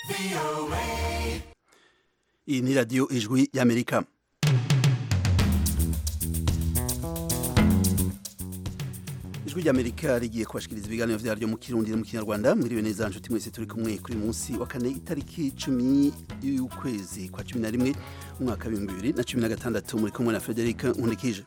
iyi ni radiyo ijwi y'amerika ijwi ry'amerika rigiye kubashikiriza ibiganiro vyaryo mu kirundi no mu kinyarwanda mwiriwe neza nshuti mwese turi kumwe kuri munsi wa kane itariki cumi y'ukwezi kwa cumi na rimwe umwaka w'ibihumbi bibiri na cumi na gatandatu muri kumwe na frederic nkundikije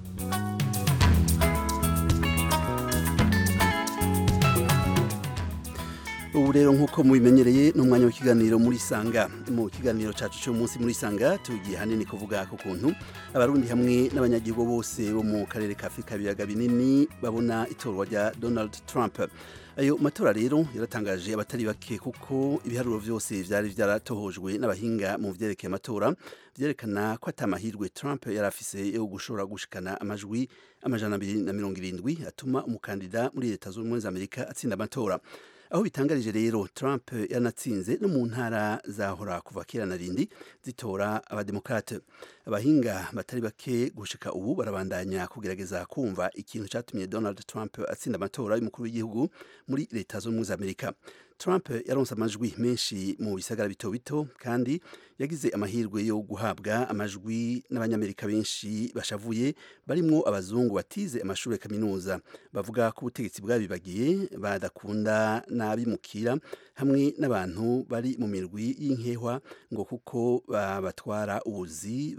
ubu rero nk'uko mubimenyereye ni umwanya w'ikiganiro muri sanga mu kiganiro cacu cy'umunsi muri sanga tugiye hanini kuvuga ku kuntu abarundi hamwe n'abanyagihugu bose bo mu karere ka afurika ibiyaga binini babona itorwa rya donald trump ayo matora rero yaratangaje abatari bake kuko ibiharuro byose vyari vyaratohojwe n'abahinga mu vyerekeye amatora vyerekana ko atamahirwe trump yari afise yo gushobora gushikana amajwi amajana abiri na mirongo irindwi atuma umukandida muri leta z'ubumwe za amerika atsinda amatora aho bitangarije rero Trump yanatsinze no mu ntara zahora kuva kera na rindi zitora abademokrate abahinga batari bake gushika ubu barabandanya kugerageza kumva ikintu cyatumye Donald Trump atsinda amatora y'umukuru w'igihugu muri leta z'ubumwe za Amerika Trump yaronse amajwi menshi mu bisagara bito bito kandi yagize amahirwe yo guhabwa amajwi n'abanyamerika benshi bashavuye barimwo abazungu batize amashuri ya kaminuza bavuga ko ubutegetsi bwabibagiye badakunda n'abimukira hamwe n'abantu bari mu mirwi y'inkehwa ngo kuko babatwara ubuzi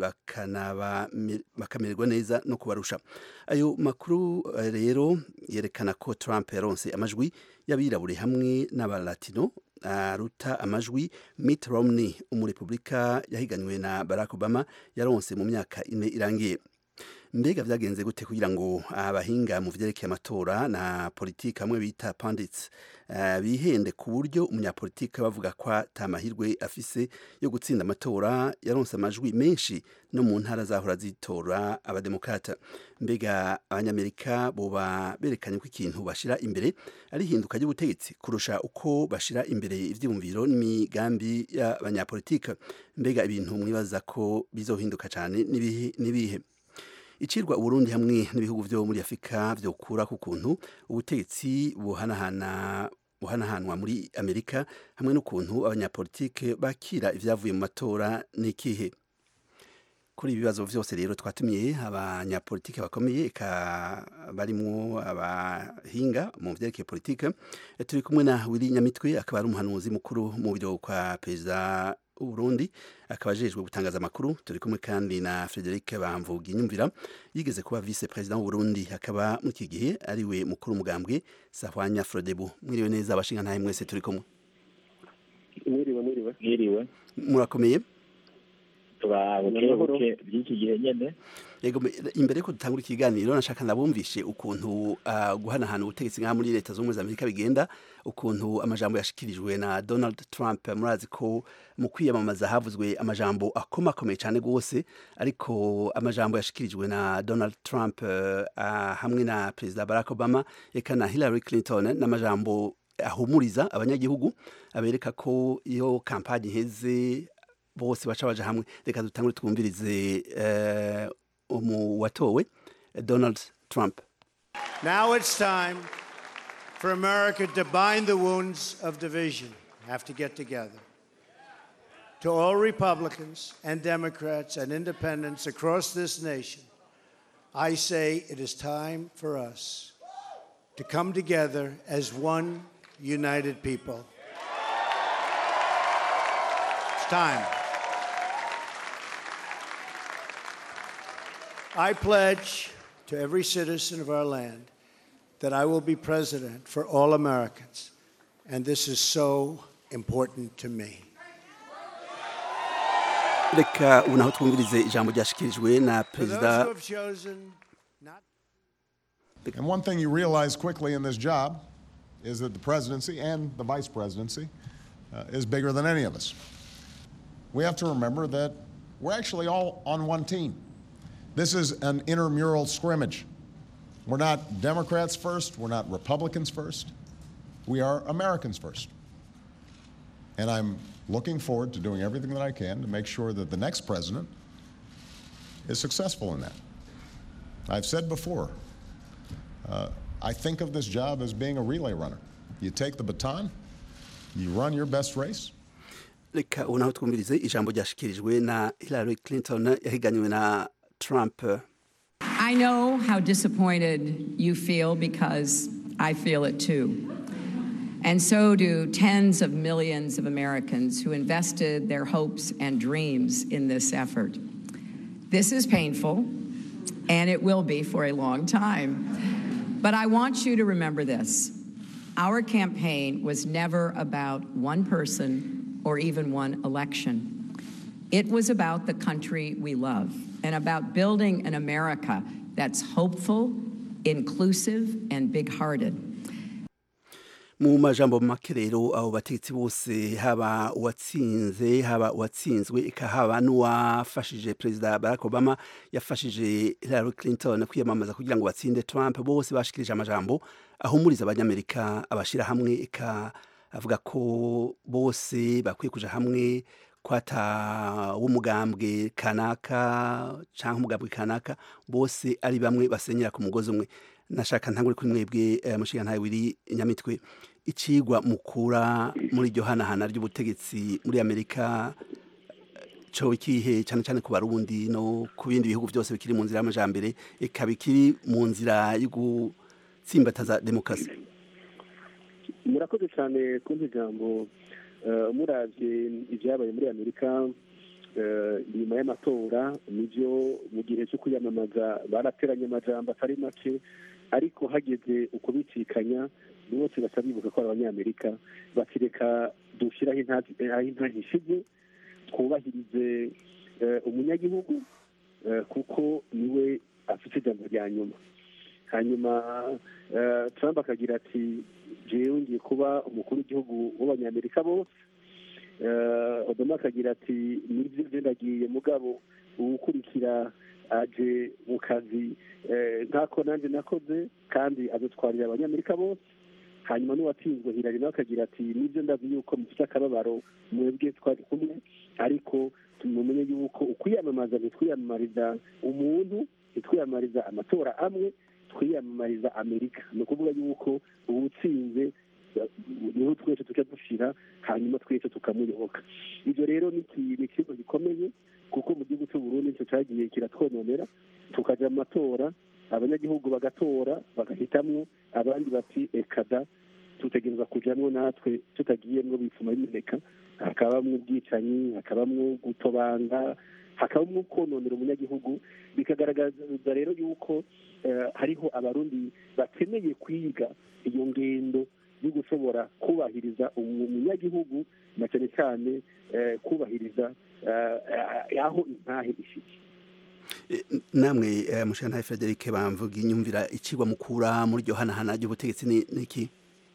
bakamererwa neza no kubarusha ayo makuru rero yerekana ko Trump yaronse amajwi y'abirabure hamwe n'abalatino aruta amajwi Mitt Romney umurepublika yahiganywe na Barack Obama yaronse mu myaka ine irangiye mbega vyagenze gute kugira ngo abahinga mu vyerekeye amatora na politiki hamwe bita pundits uh, bihende ku buryo umunyapolitiki bavuga ko atamahirwe afise yo gutsinda amatora yaronse amajwi menshi no mu ntara zahora zitora abademokrata mbega abanyamerika boba berekanye ko ikintu bashira imbere ari hinduka ry'ubutegetsi kurusha uko bashira imbere ivyiyumviro n'imigambi y'abanyapolitiki mbega ibintu mwibaza ko bizohinduka cyane nibihe icirwa uburundi hamwe n'ibihugu vyo muri afurika vyokura ku kuntu ubutegetsi buhanahana buhanahanwa muri amerika hamwe n'ukuntu abanyapolitike bakira ivyavuye mu matora n'ikihe kuri ibi bibazo vyose rero twatumiye abanyapolitike bakomeye eka barimwo abahinga mu vyerekeye politike turi kumwe na Willy Nyamitwe akaba ari umuhanuzi mukuru mu biro kwa perezida Burundi akaba ajejwe gutangaza amakuru turi kumwe kandi na Frederic Bamvuga inyumvira yigeze kuba vice president w'u Burundi akaba muri iki gihe ari we mukuru umugambwe Sahwanya Frodebu mwiriwe neza abashinga ntahe mwese turi kumwe mwiriwe mwiriwe mwiriwe murakomeye turabuke by'iki gihe nyene yego imbere yuko dutangura ikiganiro nashaka nabumvishe ukuntu uh, guhanahana ubutegetsi ngaha muri leta z'ubumwe za amerika bigenda ukuntu amajambo yashikirijwe na donald trump murazi ko mu kwiyamamaza havuzwe amajambo akomakomeye cyane rwose ariko amajambo yashikirijwe na donald trump uh, hamwe na perezida barack obama eka na hillary clinton n'amajambo ahumuriza abanyagihugu abereka ko iyo kampani iheze bose baca baja hamwe reka dutangure twumvirize uh, umu watowe Donald Trump. Now it's time for America to bind the wounds of division. Have to get together. To all Republicans and Democrats and independents across this nation, I say it is time for us to come together as one united people. It's time. I pledge to every citizen of our land that I will be president for all Americans, and this is so important to me. reka ubu naho twumvirize ijambo ryashikirijwe na perezida And one thing you realize quickly in this job is that the presidency and the vice presidency uh, is bigger than any of us. We have to remember that we're actually all on one team. This is an intramural scrimmage. We're not Democrats first, we're not Republicans first. We are Americans first. And I'm looking forward to doing everything that I can to make sure that the next president is successful in that. I've said before, uh, I think of this job as being a relay runner. You take the baton, you run your best race, reka ubu naho twumvirize ijambo ryashikirijwe na hillary clinton yahiganywe na trump I know how disappointed you feel because I feel it too. And so do tens of millions of Americans who invested their hopes and dreams in this effort. This is painful, and it will be for a long time. But I want you to remember this our campaign was never about one person or even one election. It was about the country we love and about building an America that's hopeful, inclusive, and big hearted. mu majambo make rero abo bategetsi bose haba uwatsinze haba uwatsinzwe eka haba n'uwafashije perezida barack obama yafashije hillary clinton kwiyamamaza kugira ngo batsinde trump bose bashikirije amajambo ahumuriza abanyamerika abashira hamwe eka avuga ko bose bakwiye kuja hamwe kwata w'umugambwe kanaka canke umugambwe kanaka bose ari bamwe basenyera ku mugozi umwe nashaka ntangure kuri mwebwe eh, mushinga ntawe wiri nyamitwe icigwa mukura muri iryo hanahana ry'ubutegetsi muri amerika co ikihe cyane cyane ku barundi no ku bindi bihugu byose bikiri mu nzira y'amajambere eka bikiri mu nzira yo gutsimbataza demokarasi murakoze cyane kumva ijambo eh, muravye ibyabaye muri amerika eh, nyuma y'amatora nivyo mu gihe cyo kwiyamamaza barateranye amajambo atari make ariko hageze ukubicikanya bose basa bibuka ko ari abanyamerika bakireka dushyiraho intazi- eh, aho intazi ishize twubahirize eh, umunyagihugu eh, kuko niwe afite ijambo rya nyuma hanyuma eh, trump akagira ati jewe ngiye kuba umukuru w'igihugu w'abanyamerika bose Eh, obama akagira ati nibyo byo ndagiye mugabo uwukurikira aje mu kazi eh, nk'ako nanjye nakoze kandi azatwarira abanyamerika bose hanyuma n'uwatsinzwe hirari nawe akagira ati nibyo ndazi yuko mufite akababaro mwebwe twari kumwe ariko tumumenye yuko ukwiyamamaza ntitwiyamamariza umuntu ntitwiyamamariza amatora amwe twiyamamariza amerika ni ukuvuga yuko uwutsinze niho twese tujya dushira hanyuma twese tukamuyoboka ibyo rero ni iki- ni ikigo gikomeye kuko mu gihugu cy'u Burundi nicyo cyagiye kiratwononera tukajya mu matora abanyagihugu bagatora bagahitamwo abandi bati ekada tutegereza kujyamo natwe tutagiyemwo bifuma bimeneka hakabamwo ubwicanyi hakabamwo gutobanga hakabamwo kononera umunyagihugu bikagaragaza rero yuko eh, hariho abarundi bakeneye kwiga iyo ngendo yo gushobora kubahiriza umunyagihugu na cyane cyane eh, kubahiriza eh, aho intahe ishiki Eh, namwe eh, mushinga ntawe frederic bamvuga inyumvira icigwa mukura muri iryo hanahana ry'ubutegetsi ni ni iki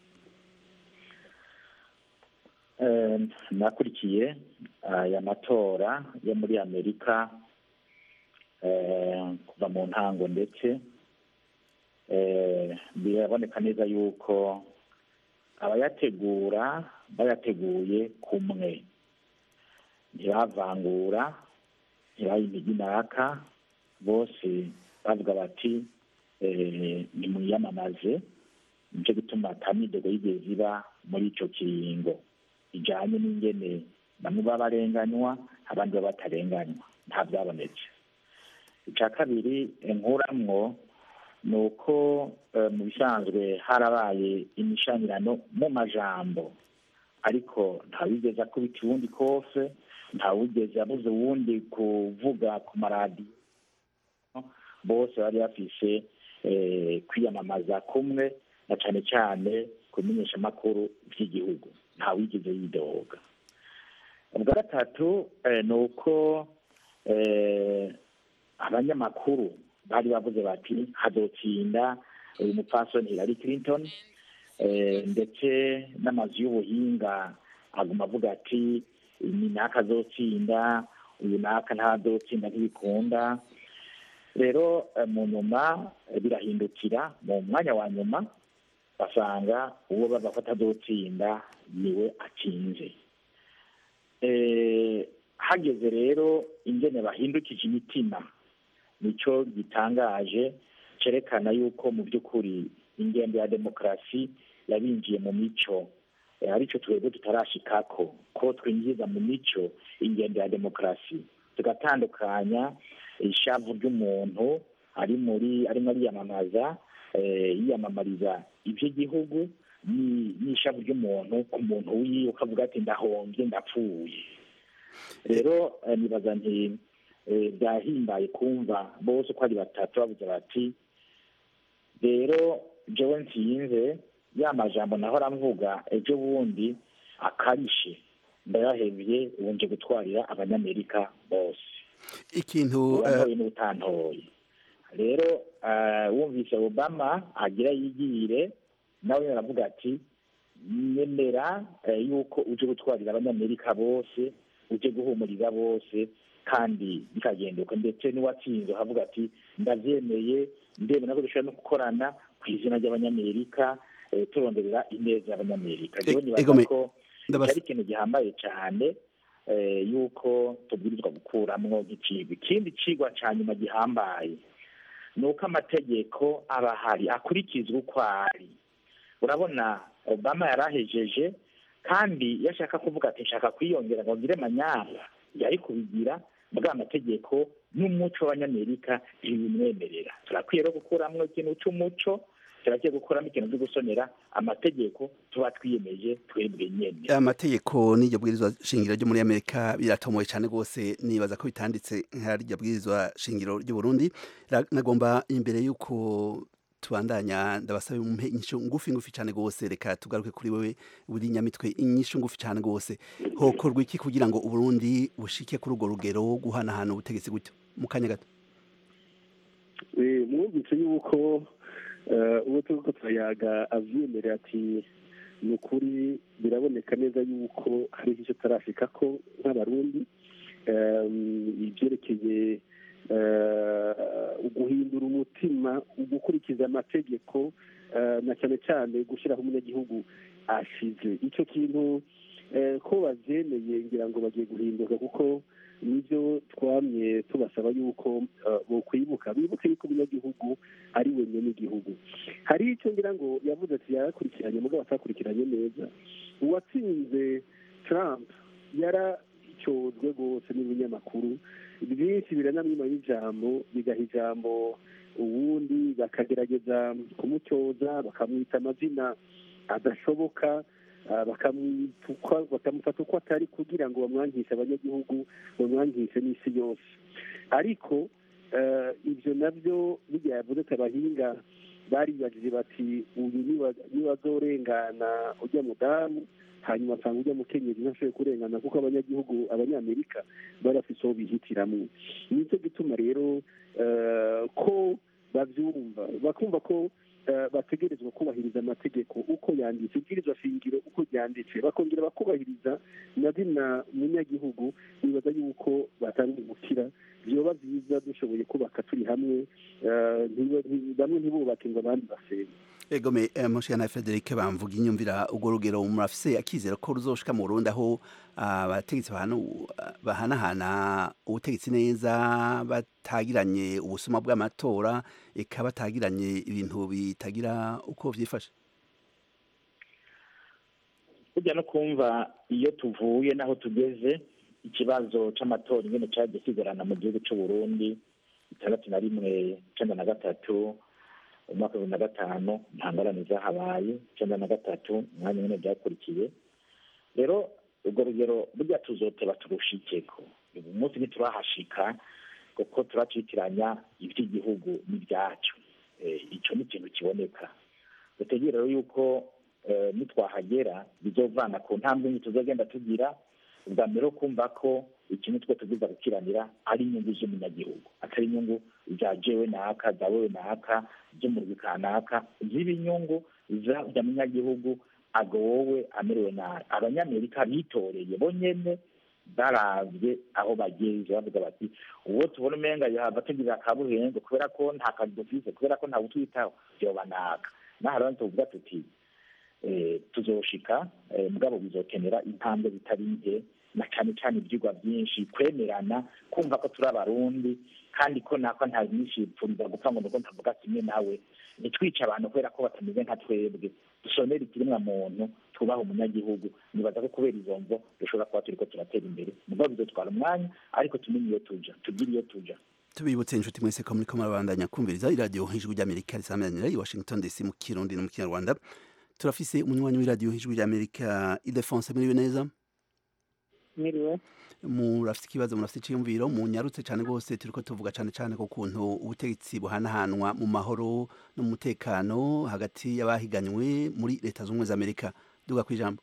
Eh, nakurikiye aya matora yo muri amerika eh, kuva mu ntango ndetse eh, biraboneka neza yuko abayategura bayateguye kumwe ntibavangura ntibaha imigi naka bose bavuga bati eh, nimwiyamamaze nicyo gituma ata midego yigeze iba muri ico kiringo ijanye n'ingene bamwe baba barenganywa abandi baba batarenganywa nta byabonetse icya kabiri nkuramwo ni uko eh, mu bisanzwe harabaye imishanirano mu majambo ariko ntawigeze akubita uwundi kose ntawigeze abuze uwundi kuvuga ku maradiyo bose bari bafise eh, kwiyamamaza kumwe na cane cane ku bimenyeshamakuru vy'igihugu ntawigeze yidoga ubwa gatatu eh, ni uko eh, abanyamakuru bari bavuze bati hazotsinda uyu mupfasoni Hillary Clinton eh, ndetse n'amazu y'ubuhinga aguma avuga ati ni naka azotsinda uyu naka ntazotsinda ntibikunda rero eh, mu nyuma eh, birahindukira mu mwanya wa nyuma basanga uwo bava ko atazotsinda niwe atsinze Eh, hageze rero ingene bahindukije imitima nicyo gitangaje cerekana yuko mu by'ukuri ingendo ya demokarasi yabinjiye mu mico eh, aricyo twebwe tutarashikako ko twinjiza mu mico ingendo ya demokarasi tugatandukanya ishavu ry'umuntu ari muri arimo ariyamamaza eh, yiyamamariza iby'igihugu ni- n'ishavu ry'umuntu ku muntu wiwe ukavuga ati ndahombye ndapfuye rero eh, nibaza nti eh, byahimbaye kumva bose uko ari batatu bavuze bati rero jewe nsinze ya majambo nahora mvuga ejo bundi akarishe ndayahebye ubu nje gutwarira abanyamerika bose ikintu eh, uwantoye n'utantoye rero eh, wumvise obama agira yigire nawe aravuga ati nemera eh, yuko uje gutwarira abanyamerika bose uje guhumuriza bose kandi bikagenduka ndetse n'uwatsinze avuga ati ndabyemeye ndemera ko dushobora no gukorana ku izina ry'abanyamerika eh, turonderera ineza y'abanyamerika rero E- nibaza egome, ko ndabas- cyari ikintu gihambaye cyane eh, yuko tubwirizwa gukuramwo nk'icigwa ikindi cigwa ca nyuma gihambaye ni uko amategeko aba ahari akurikizwa uko ari urabona obama yarahejeje kandi iyo ashaka kuvuga ati nshaka kwiyongera ngo ngire manyara yari kubigira bwa amategeko n'umuco w'abanyamerika ntibimwemerera turakwiye rero gukuramwo ikintu c'umuco turakwiye gukuramo ikintu cyo gusonera amategeko tuba twiyemeje twebwe nyene amategeko n'iryo bwirizwa shingiro ryo muri amerika biratomoye cyane rwose nibaza ko bitanditse nk'iryo bwirizwa shingiro ry'u burundi Ra- nagomba imbere y'uko tubandanya ndabasaba umpe inyishu ngufi ngufi cyane rwose reka tugaruke kuri wewe buri nyamitwe inyishu ngufi cyane rwose hokorwa iki kugira ngo uburundi bushike kuri urwo rugero wo guhanahana ubutegetsi gutyo mu kanya gato Eh, mwumvise yuko eh, uwo turiko turayaga avyemerera ati ni ukuri biraboneka neza yuko hari icyo tarashikako nk'abarundi Em, ibyerekeye eh, uguhindura umutima ugukurikiza amategeko eh, na cyane cyane gushyiraho umunyagihugu ashize icyo kintu eh, ko bavyemeye ngira ngo bagiye guhinduka kuko nibyo twamye tubasaba yuko eh, bokwibuka bibuke yuko umunyagihugu ari wenyine n'igihugu hari icyo ngira ngo yavuze ati yarakurikiranye mugabo atakurikiranye neza uwatsinze trump yaracyozwe rwose n'ibinyamakuru byinshi biranamwima y'ijambo bigaha ijambo uwundi bakagerageza kumutyoza bakamwita amazina adashoboka ah, bakamwita bakamufata uko atari kugira ngo bamwangishe abanyagihugu bamwangishe n'isi yose ariko eh, ibyo nabyo bijya yavuze ati abahinga baribajije bati uyu niwa- niwazorengana ujya mudamu hanyuma asanga ujya mukenyezi ntashoboye kurengana kuko abanyagihugu abanyamerika bari bafite uwo bihitiramwo nicyo gituma rero eh, ko babyumva bakumva ko eh, bategerezwa kubahiriza amategeko uko yanditse ibwirizwa shingiro uko ryanditse bakongera bakubahiriza na zina munyagihugu bibaza yuko batangiye gukira byoba byiza dushoboye kubaka turi hamwe eh, ntiba- nti- bamwe ntibubake ngo abandi basenge egome eh, mushikana Frederic bamvuga inyumvira urwo rugero murafise akizera ko ruzoshika mu Burundi aho abategetsi bahanu- bahanahana ubutegetsi neza batagiranye ubusuma bw'amatora eka batagiranye ibintu bitagira uko vyifashe burya no kumva iyo tuvuye n'aho tugeze ikibazo c'amatora ingene cagiye kigorana mu gihugu c'u Burundi itandatu na rimwe icenda na gatatu umwaka wa bibiri na gatanu nta ngorane zahabaye icenda na gatatu umwanya nyene byakurikiye rero urwo rugero burya tuzoteba turushikeko uyu munsi ntiturahashika kuko turacitiranya ivy'igihugu n'ibyacu Eh, ico ni ikintu kiboneka dutegere rero yuko eh, nitwahagera bizovana ku ntambwe nke tuzagenda tugira ubwa mbere wo kumva ko ikintu twe tubwiza gukiranira ari inyungu z'umunyagihugu atari inyungu za jewe naka za wewe naka z'umurwi kanaka ziba inyungu za za munyagihugu ago wowe amerewe nabi abanyamerika bitoreye bonyene baravye aho bageze bavuga bati uwo tubona umenga yahava tugirira akabuhengo kubera ko nta kazi dufise kubera ko nta butwitaho vyoba naka naho rero tuvuga tuti eh, tuzoshika eh, mugabo bizokenera intambwe zitari nke na cane cane ivyigwa vyinshi kwemerana kumva ko turi abarundi kandi ko nako nta nyishipfuriza gupfa ngo nuko ntavuga kimwe nawe ntitwice abantu kubera ko batameze nka twebwe dusonera ikiremwa muntu tubaha umunyagihugu nibaza ko kubera izo mvo dushobora kuba turiko turatera imbere mugabo bizotwara umwanya ariko tumenye iyo tuja tugire iyo tuja tubibutse inshuti mwese ko muriko murabandanya kumviriza iradiyo ijwi ry'amerika risamanira i washington dc mu kirundi no mu kinyarwanda turafise umunywanyi w'iradiyo ijwi ry'amerika idefonse muriwe neza mwiriwe murafite ikibazo murafite icyiyumviro munyarutse cyane rwose turiko tuvuga cyane cyane ku kuntu ubutegetsi buhanahanwa mu mahoro no mu mutekano hagati y'abahiganywe muri leta z'ubumwe za amerika duga ku ijambo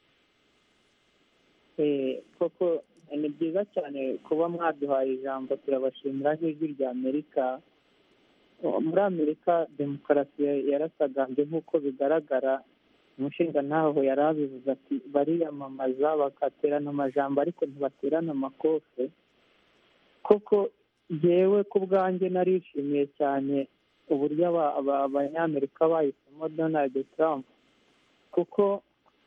Eh, koko ni byiza cyane kuba mwaduhaye ijambo turabashimira nk'ijwi rya amerika Oh, muri amerika demokarasi ya- yarasagambye nk'uko bigaragara umushinga ntaho yari abivuze ati bariyamamaza bagaterana amajambo ariko ntibaterana amakofe koko jyewe ku bwanjye narishimiye cyane uburyo aba- aba- abanyamerika bahisemo donald trump kuko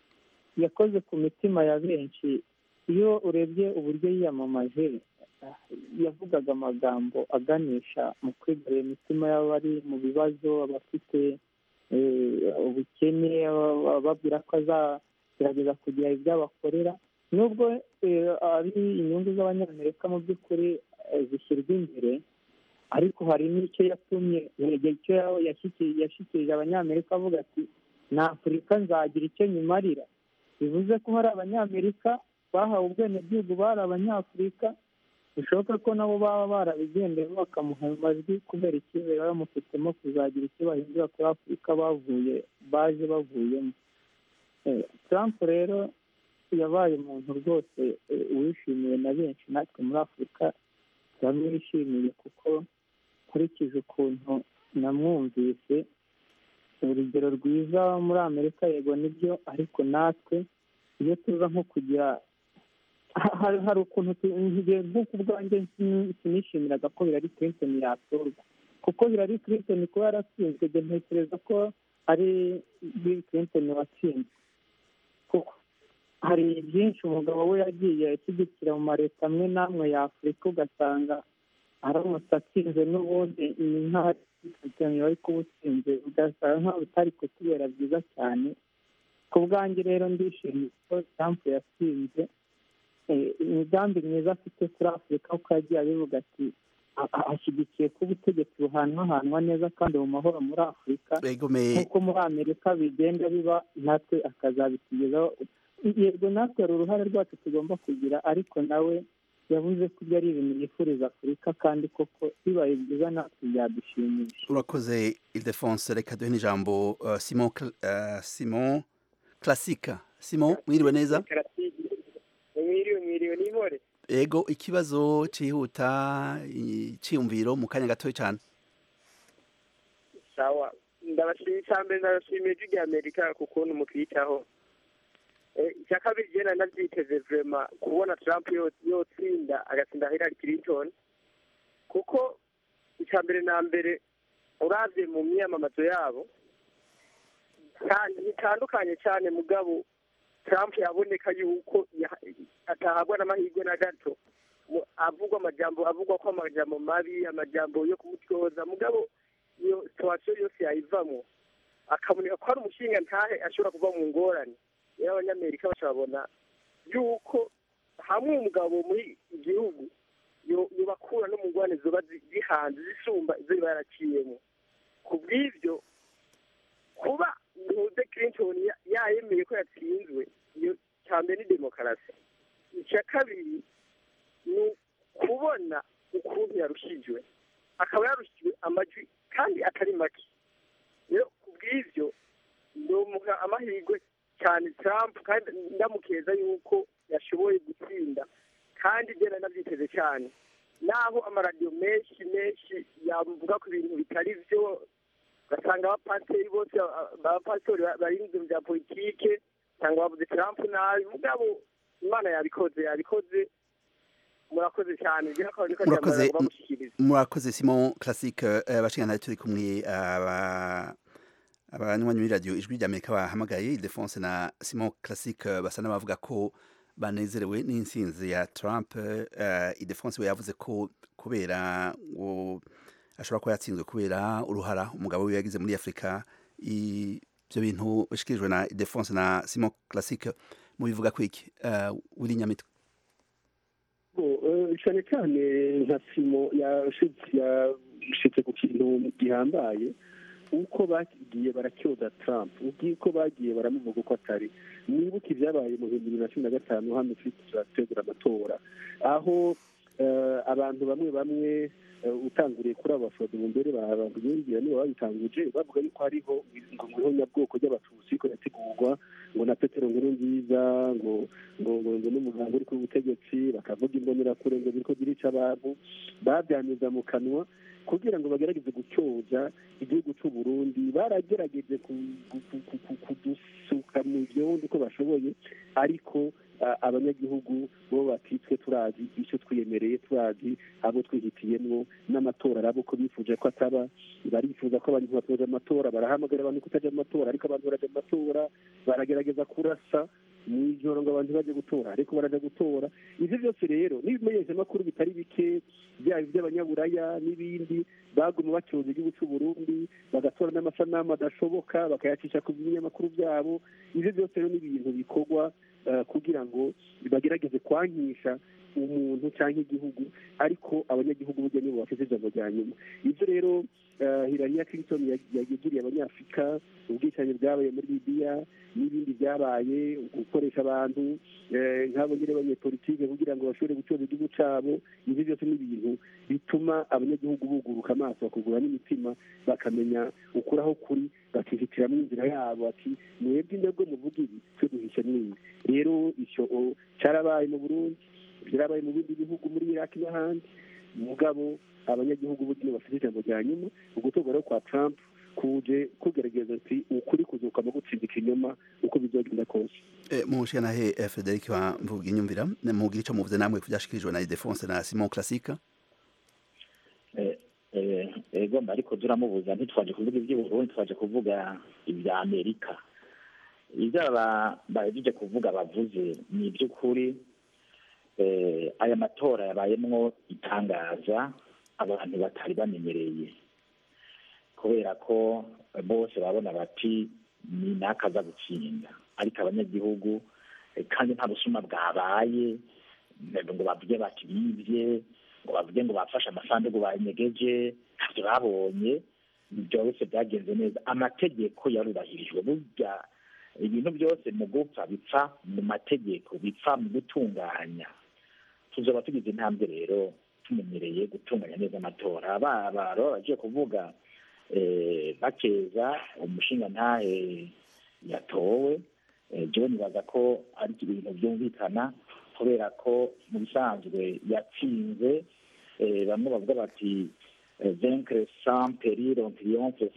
yakoze ku mitima ya benshi iyo urebye uburyo yiyamamaje yavugaga amagambo aganisha mu kwigarurira imitima y'abari mu bibazo abafite eh, ubukene aba- ababwira ko azagerageza kugira ibyo abakorera nubwo eh, ari inyungu z'abanyamerika mu by'ukuri eh, zishyirwa imbere ariko hari n'icyo yatumye icyo ya- yashiki- yashyikirije abanyamerika avuga ati na afurika nzagira icyo nyimarira bivuze ko hari abanyamerika bahawe ubwenegihugu bari abanyafurika bishoboka ko nabo baba barabigendeyeho bakamuha ayo majwi kubera icyizere baba bamufitemo kuzagira icyo bahindura kuri afurika bavuye baje bavuyemo Eh, trump rero yabaye umuntu rwose eh, wishimiwe na benshi natwe muri afurika turamwishimiye kuko nkurikije ukuntu namwumvise urugero rwiza muri amerika yego nibyo ariko natwe iyo tuza nko kugira ha- hari hari ukuntu tu- njye nk'uko ubwanjye sin- sinishimiraga ko Hillary Clinton yatorwa kuko Hillary Clinton kuba yaratsinzwe njye ntekereza ko ari Bill Clinton watsinzwe kuko hari byinshi umugabo we yagiye ashyigikira mu maleta amwe n'amwe ya afurika ugasanga aramutse atsinze n'ubundi ni nk'aho Clinton wari kuba utsinze ugasanga nk'aho bitari kutubera byiza cyane ku bwanjye rero ndishimiye ko Trump yatsinze Eh, imigambi myiza afite kuri afurika kuko yagiye abivuga ati a- a- ashyigikiye ko ubutegetsi buhanwahanwa neza kandi mu mahoro muri afurika egomeye nk'uko muri amerika bigenda biba natwe akazabitugezaho yego natwe hari uruhare rwacu tugomba kugira ariko nawe yavuze ko ibyo ari ibintu yifuriza afurika kandi koko bibaye byiza natwe byadushimisha urakoze ildefonse reka duhe n'ijambo uh, simon Cl- uh, simon classique simon mwiriwe neza mwiriwe mwiriwe n'imore ego ikibazo cihuta iciyumviro mu kanya gatoya cyane sawa ndabashimiye icya mbere ndabashimiye ijwi rya amerika ku kuntu mutwitaho Eh, icya kabiri jye nari nabyiteze vrema kubona trump yo- yotsinda agatsinda hillary clinton kuko icya mbere na mbere uravye mu myiyamamazo yabo kandi bitandukanye cyane mugabo trump yaboneka yuko ya- atahagwa n'amahirwe na gato Mu- avugwa amajambo avugwa ko amajambo mabi amajambo yo kumutyoza mugabo iyo situwasiyo yose yayivamo akaboneka ko hari umushinga ntahe ashobora kuva mu ngorane rero abanyamerika bacabona yuko hamwe umugabo muri igihugu yo- yobakura no mu ngorane zoba zi- zihanze zisumba izo riba yaraciyemo ku bw'ibyo kuba ntuze clinton ya- yayemeye ko yatsinzwe iyo cya mbere ni demokarasi icya kabiri ni ukubona ukuntu yarushijwe akaba yarushijwe amajwi kandi atari make rero ku bw'ibyo ndomuha amahirwe cyane Trump kandi ndamukeza yuko yashoboye gutsinda kandi ibyo nari nabyiteze cyane naho amaradiyo menshi menshi yavuga ku bintu bitari byo ugasanga abapasiteri bose abapasitori barinze mu bya politike cyangwa bavuze Trump nabi mugabo imana yabikoze yabikoze murakoze cyane ibyo akaba ariko murakoze bamushyikiriza murakoze simon classique uh, bashingana turi kumwe aba abanywanyi b'iradiyo ijwi ry'amerika bahamagaye ildefonse na simon classique uh, basa n'abavuga ko banezerewe n'intsinzi ya trump uh, ildefonse we yavuze ko kubera ngo ashobora kuba yatsinzwe kubera uruhara umugabo we yagize muri afurika i- ivyo bintu bishikirijwe na Defonse na Simon Classique mubivuga kwiki uh, Willy Nyamitwe cyane cyane nka simo yashitse ku kintu gihambaye uko bagiye baratyoza Trump uko bagiye baramuvuga uko atari nibuka ibyabaye mu bihumbi bibiri na cumi na gatanu hano turategura amatora aho abantu bamwe bamwe utanguriye kuri abo bafodo mu mbere bababwira niba babitanguje bavuga yuko hariho ngo nguriho nyabwoko ry'abatutsi ko yategurwa ngo na petero nkuru nziza ngo ngo ngo n'umuganga uri ku butegetsi bakavuga imbonerakure ngo biriko zirica abantu babyanyuza mu kanwa kugira ngo bagerageze gucyoza igihugu cy'u Burundi baragerageje kudusuka mu byondo uko bashoboye ariko abanyagihugu bo batitswe turazi icyo twiyemereye turazi abo twihitiyemwo n'amatora arabo ko bifuje ko ataba barifuza ko abantu batoza amatora barahamagara abantu kutajya mu matora ariko abantu barajya mu matora baragerageza kurasa mu ijoro ngo abantu bajye gutora ariko baraja gutora ivyo byose rero n'ibimenyeshamakuru bitari bike byaba iby'abanyaburaya n'ibindi baguma bacyoza igihugu cy'u Burundi bagatora n'amasanamu adashoboka bakayacisha ku binyamakuru byabo ivyo byose rero ni ibintu bikorwa kugira ngo bagerageze kwankisha umuntu cyangwa igihugu ariko abanyagihugu burya nibo bafite ijambo rya nyuma ibyo rero Hillary Clinton yagiriye abanyafurika ubwicanyi bwabaye muri Libya n'ibindi byabaye gukoresha abantu nk'abo nyine abanyepolitike kugira ngo bashobore gucoza igihugu cyabo ibyo byose ni ibintu bituma abanyagihugu buguruka amaso bakugura n'imitima bakamenya ukuri aho kuri bakihitiramo inzira yabo ati mwebwe indego muvuga ibi twe duhisha n'indi rero icyo cyarabaye mu Burundi byarabaye mu bindi bihugu muri Iraq n'ahandi mugabo abanyagihugu burya bafite ijambo rya nyuma ugutorwa rero kwa Trump kuje kugerageza ati ukuri kuzuka mu gutsinda ikinyoma uko bizogenda kose mu nshingano he Frederic wa mvuga inyumvira mugira icyo muvuze namwe kubyashikirijwe na Defonse na Simon Classique ego ariko turamubuza ntitwaje kuvuga iby'uburundi twaje kuvuga ibya amerika ibyo bahejeje kuvuga bavuze ni iby'ukuri aya matora yabayemwo itangaza abantu batari bamenyereye kubera ko bose babona bati ni n'akaza gutsinda ariko abanyagihugu kandi nta busuma bwabaye ngo bavuge bati bibye ngo bavuge ngo bafashe amasanduku banyegeje ntabyo babonye byose byagenze neza amategeko yarubahirijwe burya ibintu byose mu gupfa bipfa mu mategeko bipfa mu gutunganya tuzaba tugize intambwe rero tumenyereye gutunganya neza amatora baba bagiye kuvuga bakeza umushinga ntahe yatowe jewe nibaza ko ari ibintu byumvikana kubera ko mu bisanzwe yatsinze bamwe bavuga bati vaincre sans péril on triomphe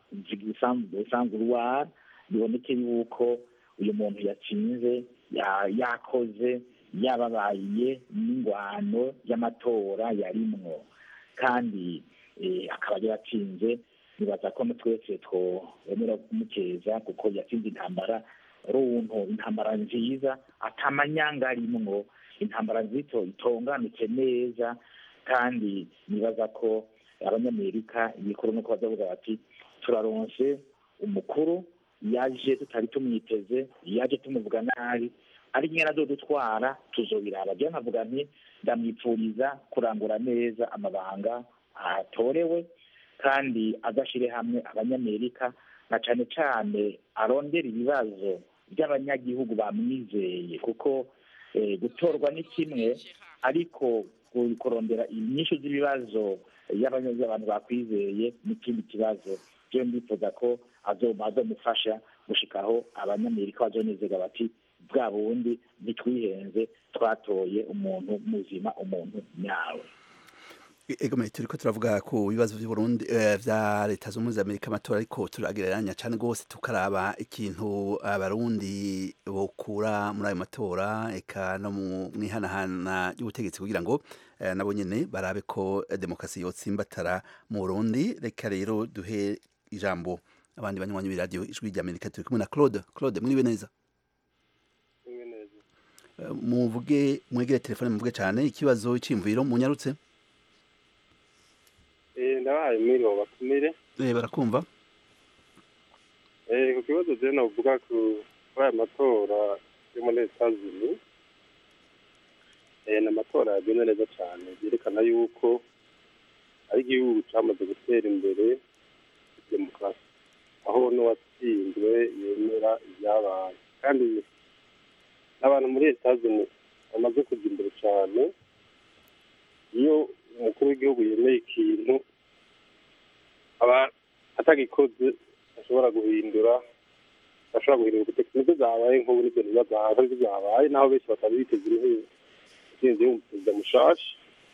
sans gloire biboneke yuko uyu muntu yatsinze yakoze yababaye n'ingwano y'amatora yarimwo kandi akaba yaratsinze nibaza ko twese twemera kumukeza kuko yatsinze intambara runtu intambara nziza atamanyanga arimwo intambara nzito itonganutse neza kandi nibaza ko abanyamerika ibikuru nuko bazavuga bati turaronse umukuru yaje tutari tumwiteze yaje tumuvuga nabi ari nyine azodutwara tuzobiraba jewe nkavuga nti ndamwipfuriza kurangura neza amabanga atorewe kandi agashire hamwe abanyamerika na cane cane arondera ibibazo by'abanyagihugu bamwizeye kuko gutorwa ni kimwe ariko kurondera inyinshi z'ibibazo y'abantu bakwizeye n'ikindi kibazo jewe ndifuza ko azomufasha gushikaho abanyamerika bazonezega bati bwa bundi ntitwihenze twatoye umuntu muzima umuntu nyawe egome turiko turavuga ku bibazo by'uburundi vya leta z'ubumwe za amerika amatora ariko turagereranya cane rwose tukaraba ikintu abarundi bokura muri ayo matora eka no mu ihanahana ry'ubutegetsi kugira ngo nabo nyene barabe ko demokarasi yotsimbatara mu burundi reka rero duhe ijambo abandi banywanyi b'iradiyo ijwi ry'amerika turi kumwe na claude claude mwiriwe neza muvuge mwegere telefone muvuge cyane ikibazo cy'imviro munyarutse ndabahaye mwiriwe batumire eh barakumva ku kibazo rero navuga kuri aya matora yo muri etazini ni amatora yagenze neza cyane byerekana yuko ari igihugu cyamaze gutera imbere demokarasi aho n'uwatsinzwe yemera ibyabaye kandi n'abantu muri etazini bamaze kujya imbere cyane iyo umukuru w'igihugu yemeye ikintu aba atagikoze ashobora guhindura ashobora guhindura ubutegetsi nibyo zabaye nk'ubu nibyo ntibazahaza nibyo zabaye naho benshi batari biteze intsinzi y'umuperezida mushasha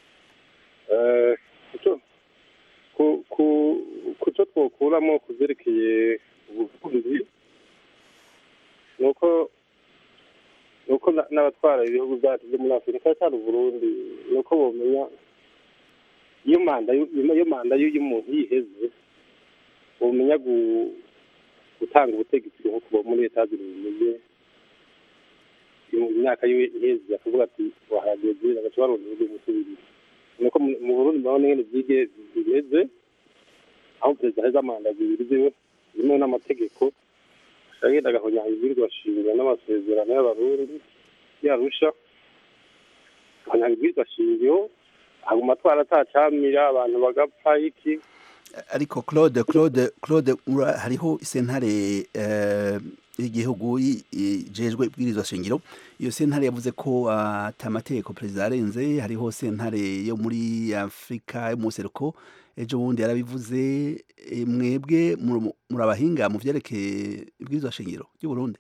ku cyo twokuramo ku byerekeye ubuvuzi ni uko ni uko n'abatwara ibihugu byacu byo muri afurika cyane uburundi ni uko bamenya iyo manda iyo manda y'umuntu yiheze bumenya gutanga ubutegetsi nko kuba muri leta zimeze mu myaka y'iheze akavuga ati wahageze agaca baronda ibihugu musubirire nuko mu burundi murabona ingene byige bimeze aho perezida aheza manda zibiri ziwe zimwe n'amategeko agenda agahonyanga ibwirizwa shingiro n'amasezerano y'abarundi yarusha agahonyanga ibwirizwa shingiro haguma atwara atacamira abantu bagapfa iki ariko claude claude claude hariho isentare y'igihugu ijejwe ibwirizwa shingiro iyo sentare yavuze ko atamategeko perezida arenze hariho sentare yo muri afurika yo mu seruko ejo bundi yarabivuze mwebwe muri abahinga mu byerekeye ibwirizwa shingiro ry'uburundi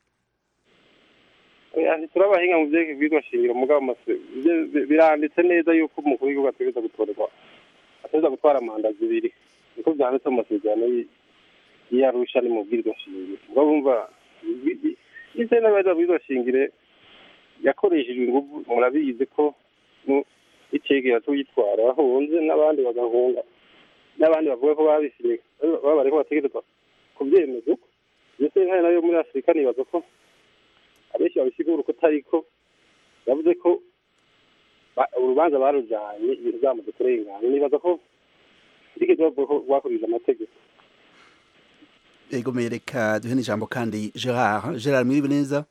turi abahinga mu byerekeye ibwirizwa shingiro mugabo biranditse neza yuko umukuru w'igihugu ategereza gutorerwa ategereza gutwara manda zibiri niko byanditse mu masezerano y'iyarusha ni mu bwirizwa shingiro ubwo bumva ise n'abajya bwirizwa shingiro yakoreshejwe ingufu murabizi ko icegera tuyitwara bahunze n'abandi bagahunga n'abandi bavuga ko babisiye baba bariko bategerezwa kubyemeza uko iyo sentare nayo muri afurika nibaza ko abenshi babisigura uko atariko yavuze ko urubanza barujanye ibintu byamaze kurengana nibaza ko rigeze rwakurije amategeko ego reka duhe n'ijambo kandi gerard gerard mwiriwe neza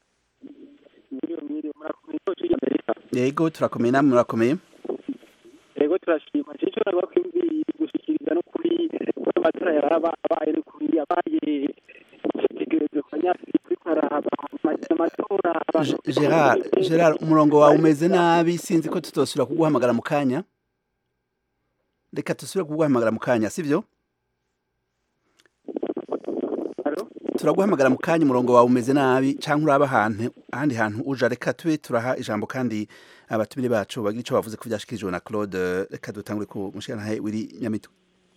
yego turakomeye namwe murakomeye yego turashima cyo nagwa gushikiriza no kuri amatora yarabaye no kuri yabaye tegerezo kwa nyafurika ariko araba amatora gerard gerard umurongo wawe umeze nabi sinzi ko tutosubira kuguhamagara mu kanya reka dusubire kuguhamagara mu kanya sibyo turaguhamagara mu kanya umurongo wawe umeze nabi cyangwa uraba ahantu ahandi hantu uje reka tube turaha ijambo kandi abatumire bacu bagira icyo bavuze ko byashikirijwe na claude reka dutangure ku mushyiranahe wiri nyamitwe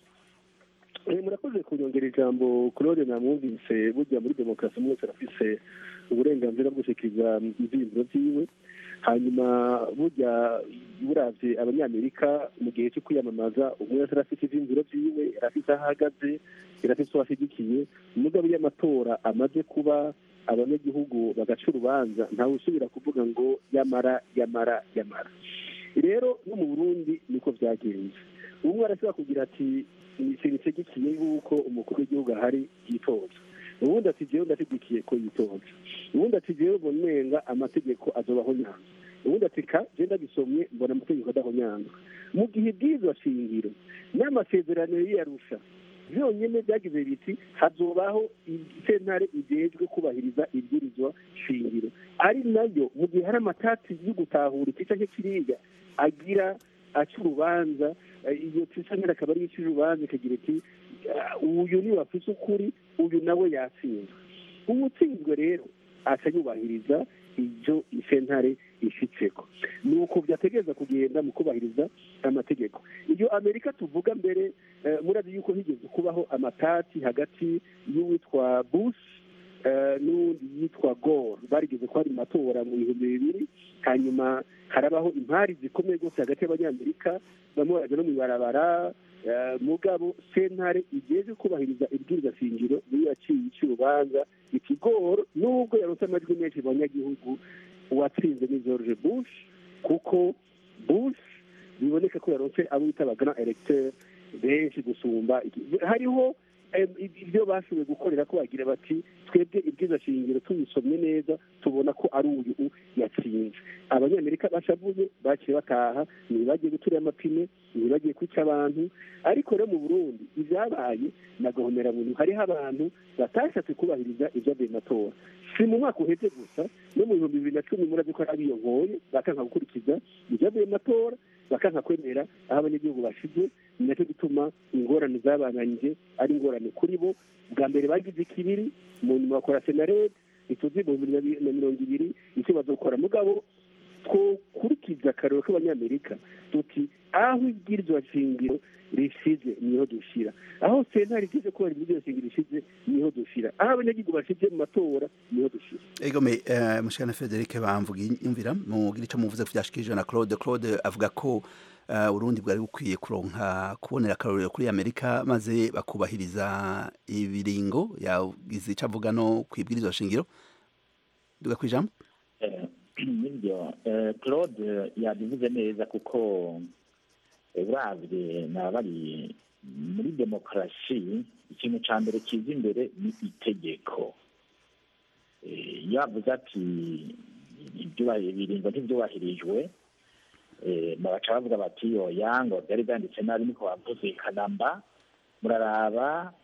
murakoze kunyongera ijambo claude namwumvise burya muri demokarasi umwe wese arafise uburenganzira bwo gushyikiriza ibyiyumviro byiwe hanyuma burya buravye abanyamerika mu gihe cyo kwiyamamaza umwe wese arafite ivyiyumviro vyiwe arafite aho ahagaze arafite uwo ashyigikiye mugabo iyo amatora amaze kuba abanyagihugu bagaca urubanza ntawe usubira kuvuga ngo yamara yamara yamara rero no mu burundi niko byagenze umwe arashobora kugira ati ikintu cyegikiye yuko umukuru w'igihugu ahari yitoza ubundi ati jewe ndashyigikiye ko yitoza ubundi ati jewe mbonenga amategeko azobaho nyanza ubundi ati ka je ndagisomye mbona amategeko adaho nyanza mu gihe bw'izo shingiro n'amasezerano yiyarusha byonyine byagize biti hazobaho sentare igejwe kubahiriza ibwirizwa shingiro ari nayo mu gihe hari amatati yo gutahura iki canke kiriya agira aca urubanza iyo sentare akaba ariyo ica urubanza ikagira iti uyu niwe afise ukuri uyu nawe yatsinzwe uwutsinzwe rero aca yubahiriza ibyo isentare ifitseko ni uko byategereza kugenda mu kubahiriza amategeko iyo amerika tuvuga mbere murazi yuko higeze kubaho amatati hagati y'uwitwa bush n'uwundi yitwa gore barigeze ko hari matora mu bihumbi bibiri hanyuma harabaho impari zikomeye rwose hagati y'abanyamerika bamwe baraja no mu ibarabara mugabo sentare igeze kubahiriza ibwiriza shingiro niyo yaciye ica urubanza ikigoro nubwo yaronse amajwi menshi mu banyagihugu uwatsinze ni george bush kuko bush biboneka ko yaronse abo bita abagana electeur benshi gusumba hariho eh, ibyo bashoboye gukorera ko bagira bati twebwe ibwiza shingiro tubisomye neza tubona ko ari uyu yatsinze abanyamerika bashavuye baciye bataha ntibagiye guturira amapine ntibagiye kwica abantu ariko rero mu burundi ibyabaye na gahomeраmuntu hariho abantu batashatse kubahiriza ibyavuye mu matora si mu mwaka uheze gusa no mu bihumbi bibiri na cumi murazi ko ari abiyongoye bakanka gukurikiza ibyavuye mu matora bakanka kwemera aho abanyagihugu bashize ni nacyo gituma ingorane zabananije ari ingorane kuri bo bwa mbere bagize ikibiri mu nyuma bakora senarede ituzi ibihumbi bibiri na mirongo ibiri icyo bazokora mugabo twokurikiza akarero k'abanyamerika tuti aho ibwirizwa shingiro rishize niho dushira aho sentare igize ko hari ibwirizwa shingiro rishize niho dushira aho abanyagihugu bashize mu matora niho dushira egome uh, mushana Frederic bamvuga imvira mu gice muvuze vyashikije na Claude Claude avuga ko uh, Urundi bwari bukwiye kuronka kubonera akarorero kuri Amerika maze bakubahiriza ibiringo yagize ico avuga no kwibwirizwa shingiro duga kwijambo nibyo claude yabivuze neza kuko uravye naba bari muri demokarasi ikintu ca mbere kiza imbere ni itegeko yavuze ati ibiringo ntivyubahirijwe babaca bavuga bati oya ngo vyari vyanditse nabi niko bavuze kanamba muraraba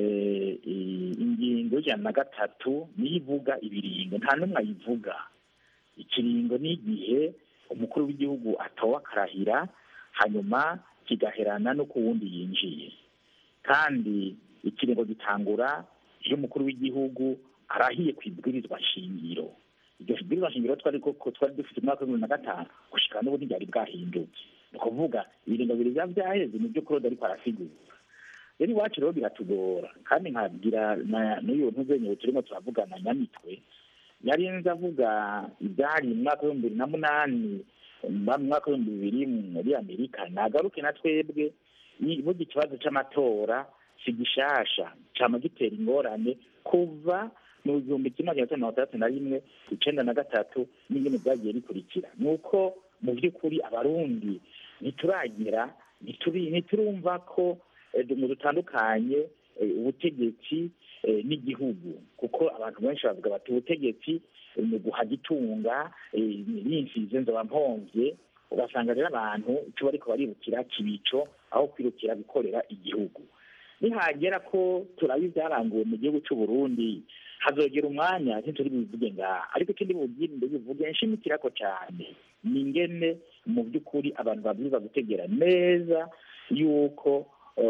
ingingo y'ijana na gatatu niyo ivuga ibiringo nta n'umwe ayivuga ikiringo ni igihe umukuru w'igihugu atowe akarahira hanyuma kigaherana no ku wundi yinjiye kandi ikiringo gitangura iyo umukuru w'igihugu arahiye ku ibwirizwa shingiro iryo bwirizwa shingiro twari twari dufite umwaka w'ibihumbi na gatanu gushika n'ubu ntibyari bwahinduke ni ukuvuga ibiringo bibiri biba byaheze nibyo claude ariko arasigura rero iwacu rero biratugora kandi nkabwira n'uyu ntuzenyewe turimo turavugana nyamitwe yari nzi avuga ibyari mu mwaka w'ibihumbi bibiri na munani mu mwaka w'ibihumbi bibiri muri amerika nagaruke na twebwe burya ikibazo cy'amatora si gishasha cyama gitera ingorane kuva mu gihumbi kimwe magana atanu mirongo itandatu na rimwe icenda na gatatu n'ingene byagiye bikurikira ni uko mu by'ukuri abarundi ntituragira ntiturumva ko mu dutandukanye ubutegetsi n'igihugu kuko abantu benshi bavuga bati ubutegetsi ni uguhaga itunga n'imfizi nzoba mpombye ugasanga rero abantu icyo bariko baribukira kibico aho kwirukira gukorera igihugu nihagera ko turaba ibyaranguwe mu gihugu cy'u Burundi hazogera umwanya ntituri bivuge ngaha ariko ikindi bugirinde bivuge nshimikirako cyane ni ingene mu by'ukuri abantu babwirizwa gutegera neza yuko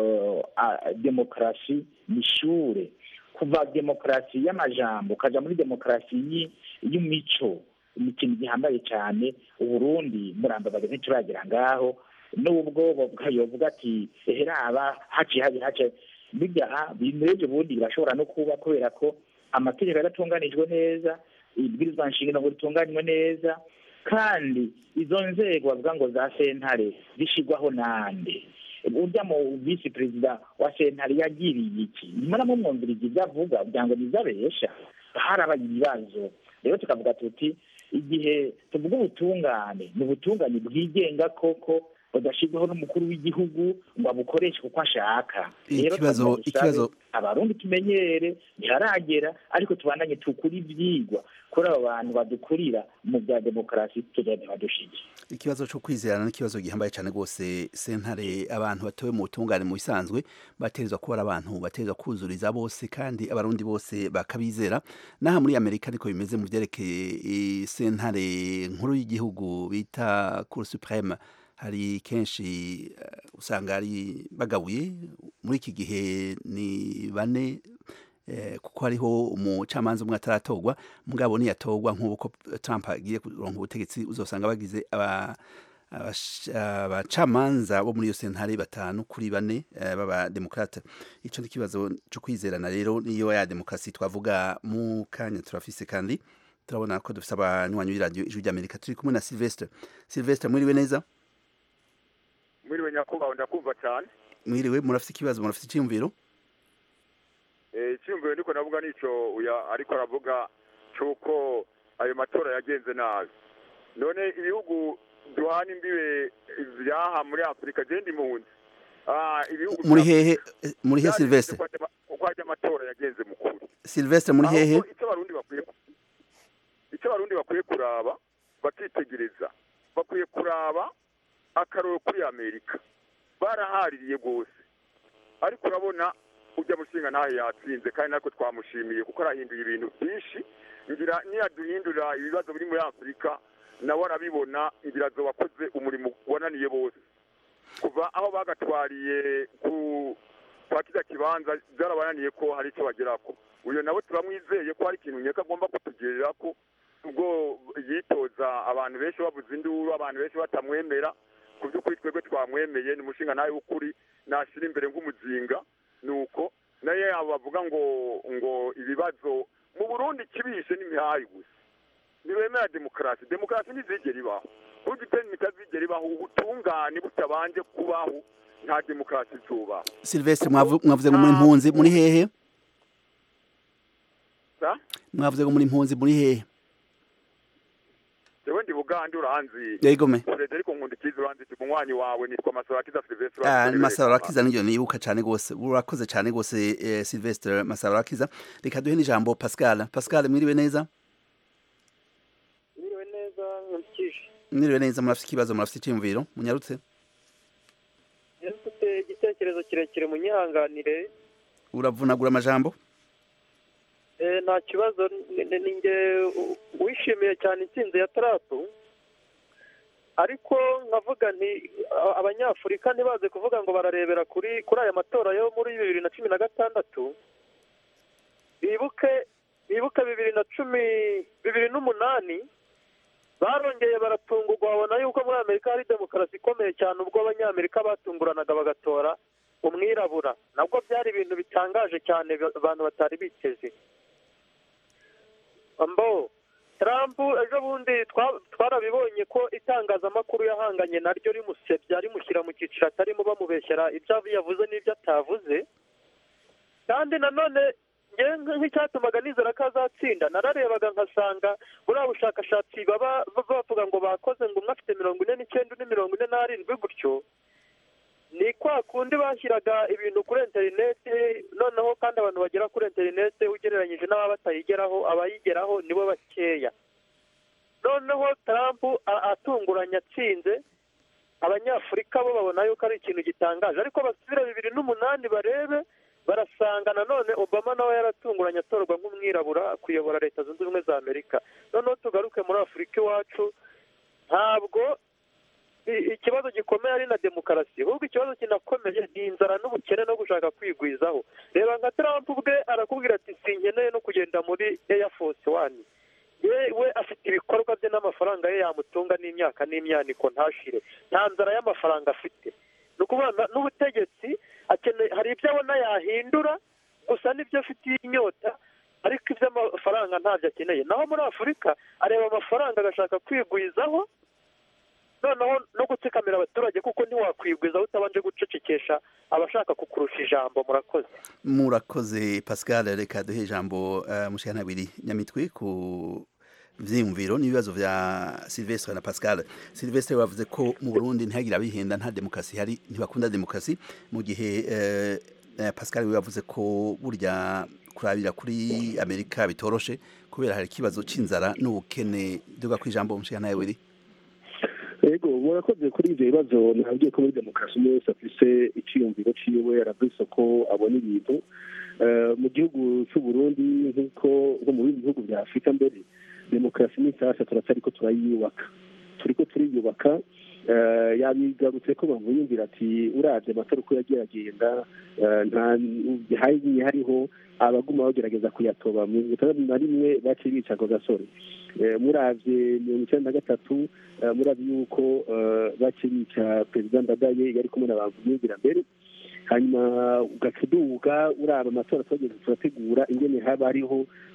demokarasi ni ishure kuva demokarasi y'amajambo ukaja muri demokarasi y'imico ni ikintu gihambaye cyane uburundi murambabaga ntituragera ngaho n'ubwo yovuga ati eheraba haciye habi hace bijya bimeje ubundi birashobora no kuba kubera ko amategeko yaratunganijwe neza ibwirizwa nshingano ngo ritunganywe neza kandi izo nzego bavuga ngo za sentare zishigwaho nande urya mu visi perezida wa sentare yagiriye iki nyuma namumwumviriza ibyo avuga kugira ngo nizabesha harabaye ibibazo rero tukavuga tuti igihe tuvuga ubutungane ni ubutungane bwigenga koko budashyirwaho n'umukuru w'igihugu ngo abukoreshe kuko ashaka rero ikibazo ikibazo abarundi tumenyere ntiharagera ariko tubandanye tukuri ibyigwa kuri abo bantu badukurira mu bya demokarasi tugende badushije ikibazo cyo kwizerana n'ikibazo gihambaye cyane rwose sentare abantu batowe mu butungane mu bisanzwe baterezwa kuba ari abantu baterezwa kuzuriza bose kandi abarundi bose bakabizera n'aha muri amerika ariko bimeze mu byerekeye sentare nkuru y'igihugu bita cour supreme hari kenshi usanga ari bagabuye muri iki gihe ni bane kuko hariho umucamanza umwe ataratorwa mugabo niyatorwa nk'uko Trump agiye kuronka ubutegetsi uzosanga bagize abacamanza bo muri iyo sentare batanu kuri bane b'abademokrate icyo ni ikibazo cyo kwizerana rero niyo ya demokarasi twavuga mu kanya turafise kandi turabona ko dufite abanywanyi b'iradiyo ijwi ry'amerika turi kumwe na silvestre silvestre mwiriwe neza mwiriwe nyakubahwa ndakumva cyane mwiriwe murafite ikibazo murafite icyiyumviro icyiyumviro niko navuga nicyo uya ariko aravuga cy'uko ayo matora yagenze nabi none ibihugu duhana imbibe byaha muri afurika genda impunzi Ah, ibihugu muri bya- hehe muri hehe byari Sylvestre uko ajya- uko ajya amatora yagenze mu kuri Sylvestre muri hehe ahubwo icyo abarundi bakwiye icyo abarundi bakwiye kuraba bakitegereza bakwiye kuraba akaroro kuri amerika barahaririye rwose ariko urabona ujya mushinga ntahe yatsinze kandi natwe twamushimiye kuko arahinduye ibintu byinshi ngira niyaduhindurira ibibazo biri muri afurika nawe arabibona ngira azo wakoze umurimo wananiye bose kuva aho bagatwariye ku kwa kiriya kibanza byarabananiye ko hari icyo bagerako uyu nawe turamwizeye ko hari ikintu nyeka agomba kutugirira ko ubwo yitoza abantu benshi bavuze induru abantu benshi batamwemera ku by'ukuri twebwe twamwemeye ni umushinga nawe w'ukuri nashyira imbere nk'umuzinga ni uko nayo yabo bavuga ngo ngo ibibazo mu burundi kibishe n'imihayi gusa ntibemera demokarasi demokarasi ntizigera ibaho burya iteni itazigera ibaho ubutungane butabanje kubaho nta demokarasi izubaho Sylvestre mwavu- mwavuze ngo muri impunzi muri hehe sa mwavuze ngo muri impunzi muri hehe jewe ndi bugande uranzi Yego me. frederico nkundikiza uranzi ndi munywanyi wawe nitwa masarakiza silvestre Ah, uranzi Masaro Rakiza niryo nibuka cyane gose urakoze cyane gose eh, Sylvestre Masaro Rakiza reka duhe n'ijambo Pascal Pascal mwiriwe neza Mwiriwe neza nkurikije mwiriwe neza murafite ikibazo murafite icyumviro munyarutse rero mfite igitekerezo kirekire munyihanganire uravunagura amajambo Eh, nta kibazo ni- ni- ni nge u- wishimiye cyane intsinzi ya tarapu ariko nkavuga nti a- abanyafurika ntibaze kuvuga ngo bararebera kuri kuri aya matora yo muri bibiri na cumi na gatandatu bibuke bibuke bibiri na cumi bibiri n'umunani barongeye baratungurwa babona yuko muri amerika hari demokarasi ikomeye cyane ubwo abanyamerika batunguranaga bagatora umwirabura nabwo byari ibintu bitangaje cyane ba- abantu batari biteze mbo Trump ejo bundi twa- twarabibonye ko itangazamakuru yahanganye naryo rimusebya rimushyira mu cyiciro atarimo bamubeshyera ibyo yavuze n'ibyo atavuze kandi nanone ngewe nk- nk'icyatumaga nizera ko azatsinda nararebaga nkasanga buriya bushakashatsi baba baba bavuga ngo bakoze ngo umwe afite mirongo ine n'icyenda undi mirongo ine n'arindwi gutyo ni kwa kundi bashyiraga ibintu kuri interineti noneho kandi abantu bagera kuri interineti ugereranyije n'ababa batayigeraho abayigeraho nibo bakeya noneho Trump a- atunguranye atsinze abanyafurika bo babona yuko ari ikintu gitangaje ariko basubira bibiri n'umunani barebe barasanga nanone obama nawe yaratunguranye atorwa nk'umwirabura kuyobora leta zunze ubumwe za amerika noneho tugaruke muri afurika iwacu ntabwo i- ikibazo gikomeye ari na demokarasi ahubwo ikibazo kinakomeye ni inzara n'ubukene no gushaka kwigwizaho reba nka Trump ubwe arakubwira ati sinkeneye no kugenda muri Air Force One yewe afite ibikorwa bye n'amafaranga ye yamutunga n'imyaka n'imyaniko ntashire nta nzara y'amafaranga afite ni ukuvuga na- n'ubutegetsi akeneye hari ibyo abona yahindura gusa n'ibyo afitiye inyota ariko iby'amafaranga ntabyo akeneye naho muri afurika areba amafaranga agashaka kwigwizaho noneho no gutsikamira abaturage kuko ntiwakwigwizaho utabanje gucecekesha abashaka kukurusha ijambo murakoze murakoze Pascal reka duhe ijambo uh, mushikantabiri nyamitwe ku vyiyumviro n'ibibazo vya Sylvestre na Pascal Sylvestre bavuze ko mu Burundi ntihagira abihenda nta demokarasi hari ntibakunda demokarasi mu gihe uh, uh, Pascal we yavuze ko burya kurabira kuri Amerika bitoroshe kubera hari ikibazo c'inzara n'ubukene duga ku ijambo mushikantabiri yego murakoze kuri ibyo bibazo nabwiye ko muri demokarasi umwe wese afise icyiyumviro ciwe aravuze ko abona ibintu Eh, mu gihugu cy'u Burundi nk'uko nko mu bindi bihugu bya afurika mbere demokarasi ni nshyashya turacyari ko turayubaka turi ko turiyubaka Eh, yabigarutse ko bamuyumvira ati uravye amatora uko yagiye agenda eh, nta hagiye hariho abaguma bagerageza kuyatoba mirongo itandatu na rimwe baciye bica ako gasore Eh, muravye mirongo icyenda na gatatu eh, muravye yuko eh, baciye bica perezida ndadaye yari kumwe na bamuyumvira mbere hanyuma ugaca uduga uraba amatora twageze turategura ingene haba hariho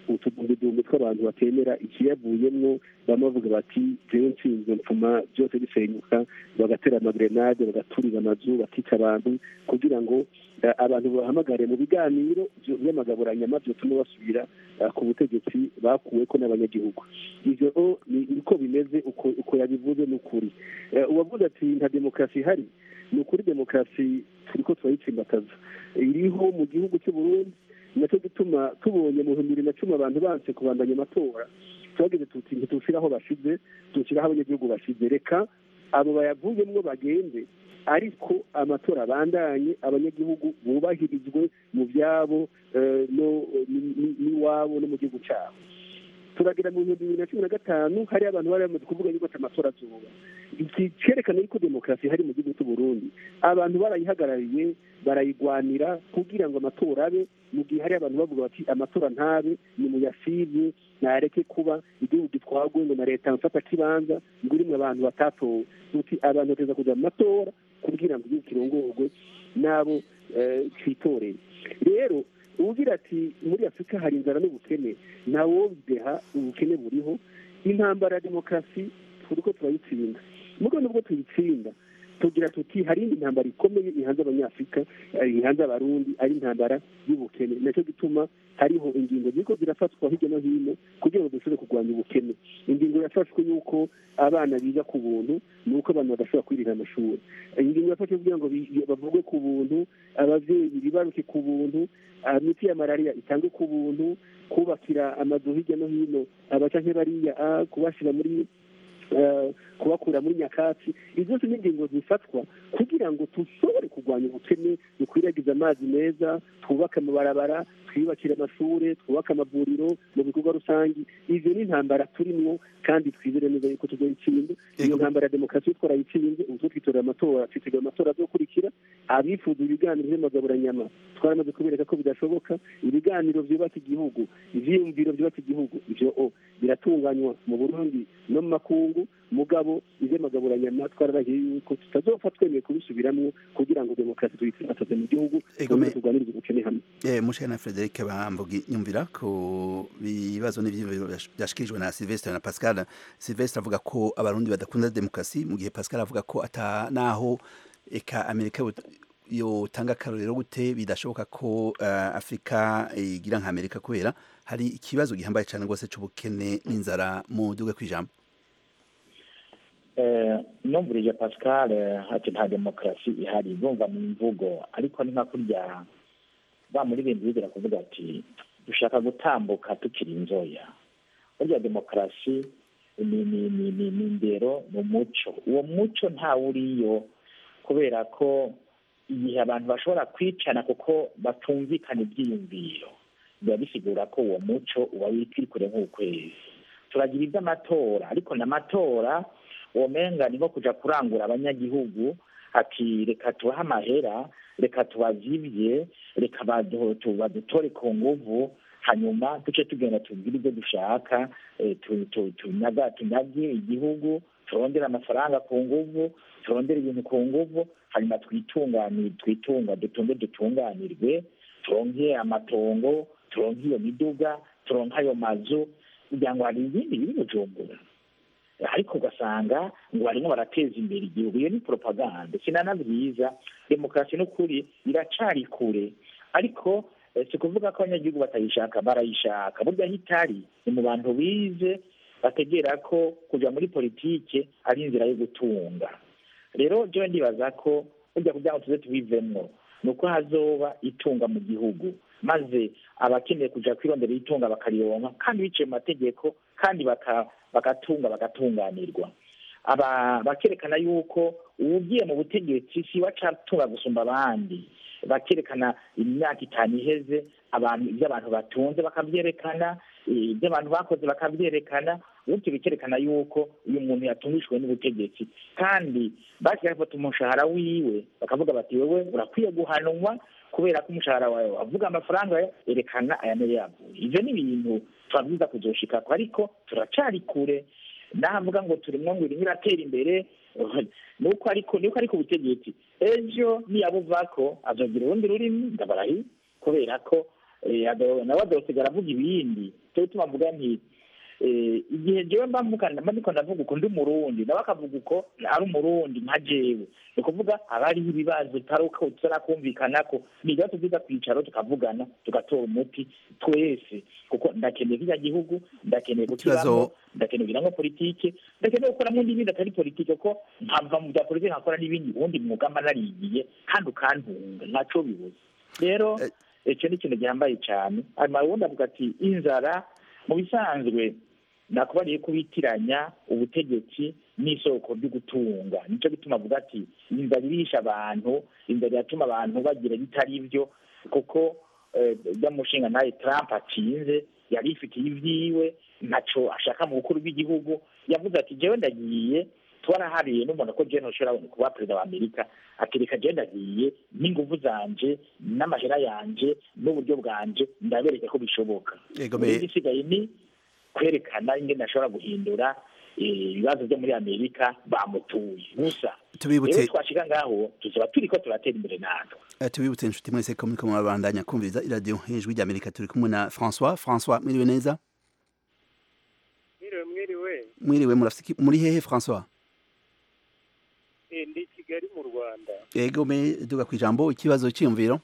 utudumbidumbi tw'abantu batemera ikiyavuyemwo bamwe bavuga bati jewe nshinzwe mpfuma byose bisenyuka bagatera amagrenade bagaturira amazu bakica abantu kugira ngo eh, abantu bahamagare mu biganiro byo- by'amagaburanyama byotuma basubira eh, ku butegetsi bakuweko n'abanyagihugu ivyo o, ni- niko bimeze uko uko yabivuze ni ukuri Eh, uwavuze ati nta demokarasi ihari ni ukuri demokarasi turiko turayitsimbataza iriho mu gihugu cy'u Burundi nacyo gituma tubonye mu bihumbi bibiri na cumi abantu banse kubandanya amatora twagize tuti ntitushire aho bashize dushyire aho abanyagihugu bashize reka abo bayavuyemwo bagende ariko amatora abandanye abanyagihugu bubahirizwe mu byabo eh, no ni- ni- n'iwabo no mu gihugu cyabo turagira mu bihumbi bibiri na cumi na gatanu hari abantu bari bamaze kuvuga yuko ati amatora azoba iki cyerekana yuko demokarasi ihari mu gihugu cy'u Burundi abantu barayihagarariye barayigwanira kugira ngo amatora abe mu gihe hari abantu bavuga bati amatora ntabe ni muyasivye ntareke kuba igihugu gitwagwe ngo na leta mfata kibanza ngo irimwe abantu batatowe tuti abantu bateza kuja mu matora kugira ngo igihugu kirongorwe n'abo eh, citoreye rero ugira ati muri afurika hari inzara n'ubukene ntawobideha ubukene buriho intambara ya demokarasi turiko turayitsinda mugo nubwo tuyitsinda tugira tuti hari indi ntambara ikomeye ihanze abanyafurika eh, ihanze abarundi ari intambara y'ubukene nacyo gituma hariho ingingo ziriko zirafatwa hirya no hino kugira ngo dushobore kurwanya ubukene ingingo yafashwe y'uko abana biga ku buntu ni uko abantu badashobora kwirira amashuri ingingo yafashwe kugira ngo bi- bavugwe ku buntu abavyeyi bibaruke ku buntu imiti ya malariya itangwe ku buntu kubakira amazu hirya no hino abaca nk'ebariya ah, kubashira muri eh, kubakura muri nyakatsi izo zose ni ingingo zifatwa kugira ngo dushobore kurwanya ubukene dukwiragize amazi meza twubake amabarabara twiyubakire amashuri twubake amavuriro mu bikorwa rusange ivyo ni intambara turimwo kandi twizere neza yuko tuzoyitsinda iyo ntambara ya demokarasi yo twarayitsinze ubu two twitorera amatora twitegura amatora azokurikira abifuza ibiganiro vy'amagaburanyama twaramaze kubereka ko bidashoboka ibiganiro vyubaka igihugu ivyiyumviro vyubaka igihugu ivyo o biratunganywa mu burundi no mu makungu mugabo ivy'amagaburanyama twararahiye yuko tutazopfa twemeye kubisubiramwo kugira ngo demokarasi tuyitsimbataze mu gihugu Egome- twongere turwanirize ubukene hamwe Eh, mushana Frederic Bambugi nyumvira ku bibazo n'ivyiyumviro byashikirijwe na Sylvestre na Pascal Sylvestre avuga ko abarundi badakunda demokarasi mu gihe Pascal avuga ko ata naho eka Amerika yot- yotanga akarorero gute bidashoboka ko uh, Afrika igira nka Amerika kubera hari ikibazo gihambaye cyane rwose c'ubukene n'inzara mu duge kwijambo Eh, numvirije pascal eh, ati nta demokarasi ihari bumva mu mvugo ariko ni nka kurya ba muri bindi bigera kuvuga ati dushaka gutambuka tukiri inzoya burya demokarasi ni ni ni ni ni indero ni umuco uwo muco ntawuriyo kubera ko igihe abantu bashobora kwicana kuko batumvikana ibyiyumviro biba bisigura ko uwo muco uba wikiri kure nk'ukwezi turagira iby'amatora ariko n'amatora womenga ni nko kuja kurangura abanyagihugu ati reka tubahe amahera reka tubazibye reka badu- tu- badutore ku nguvu hanyuma duce tugenda tubwire ibyo dushaka eh, tu- tu- tunyaga tunyage igihugu turondere amafaranga ku nguvu turondere ibintu ku nguvu hanyuma twitunganire twitunga dutunge dutunganirwe turonke amatongo turonke iyo miduga turonke ayo mazu kugira ngo hari ibindi biri bujumbura ariko ugasanga ngo barimo barateza imbere igihugu iyo ni propaganda sinana byiza demokarasi n'ukuri iracari kure ariko eh, si kuvuga ko abanyagihugu batayishaka barayishaka burya aho itari ni mu bantu bize bategera ko kuja muri politike ari inzira yo gutunga rero jewe ndibaza ko burya kugira ngo tuze tubivemwo ni uko hazoba itunga mu gihugu maze abakeneye kuja kwirondera itunga bakarironka kandi biciye mu mategeko kandi baka- bagatunga bagatunganirwa aba bakerekana yuko uwugiye mu butegetsi si we acatunga gusumba abandi bakerekana imyaka itanu iheze abantu ibyo abantu batunze bakabyerekana eh, ibyo abantu bakoze bakabyerekana bityo bikerekana yuko uyu muntu yatungishijwe n'ubutegetsi kandi basigaye bafata umushahara wiwe bakavuga bati wewe urakwiye guhanwa kubera ko umushahara wawe wavuga amafaranga yawe, erekana aya niyo yavuye ivyo ni ibintu twabwiza kuzoshikako ariko turacari kure navuga ngo turimwo ngo irimo iratera imbere nuko ariko nuko ariko ubutegetsi ejo niyabuvako azogira urundi rurimi ndabarahi kubera ko eh, ado- nawe azosigara avuga ibindi cyo gituma avuga nti eh, igihe jewe mba mvuga mba ndiko ndavuga uko ndi umurundi nawe akavuga uko ari umurundi nka jewe ni ukuvuga haba hariho ibibazo bitari uko tutarakumvikanako ni ibibazo byiza kwicaro tukavugana tugatora umuti twese kuko ndakeneye kiriya gihugu ndakeneye kukibamo Ikibazo- ndakeneye kugira ngo politike ndakeneye gukoramo n'ibindi atari politike ko nkava mu bya politike nkakora n'ibindi ubundi mwuga mba narigiye kandi ukantunga ntaco bibuze rero icyo ni ikintu gihambaye cyane hanyuma ubundi avuga ati inzara mu bisanzwe nakubariye ko bitiranya ubutegetsi n'isoko ryo gutunga nicyo gituma avuga ati inzara irisha abantu inzara iratuma abantu bagira bitari byo kuko eh, ujya mushinga nawe trump atsinze yari ifitiye ibyiwe ntaco ashaka mu bukuru bw'igihugu yavuze ati jewe ndagiye twarahariye n'umuntu ko jewe ntushobora kuba perezida wa amerika ati reka jewe ndagiye n'inguvu zanje n'amahera yanje n'uburyo bwanje ndabereke ko bishoboka Yego, Rero me- igisigaye ni kwerekana ingene ashobora guhindura eh, ibibazo byo muri amerika bamutuye gusa Tubibutse- rero twashika ngaho tuzaba turiko turatera imbere natwe Eh, tubibutse inshuti mwese ko muriko murabandanya kumviriza iradiyo ijwi ry'amerika turi kumwe na françois françois mwiriwe neza mwiriwe mwiriwe mwiriwe murafise iki- muri hehe françois Eh, ndi i kigali mu rwanda yego me duga kwijambo ikibazo cyiyumviro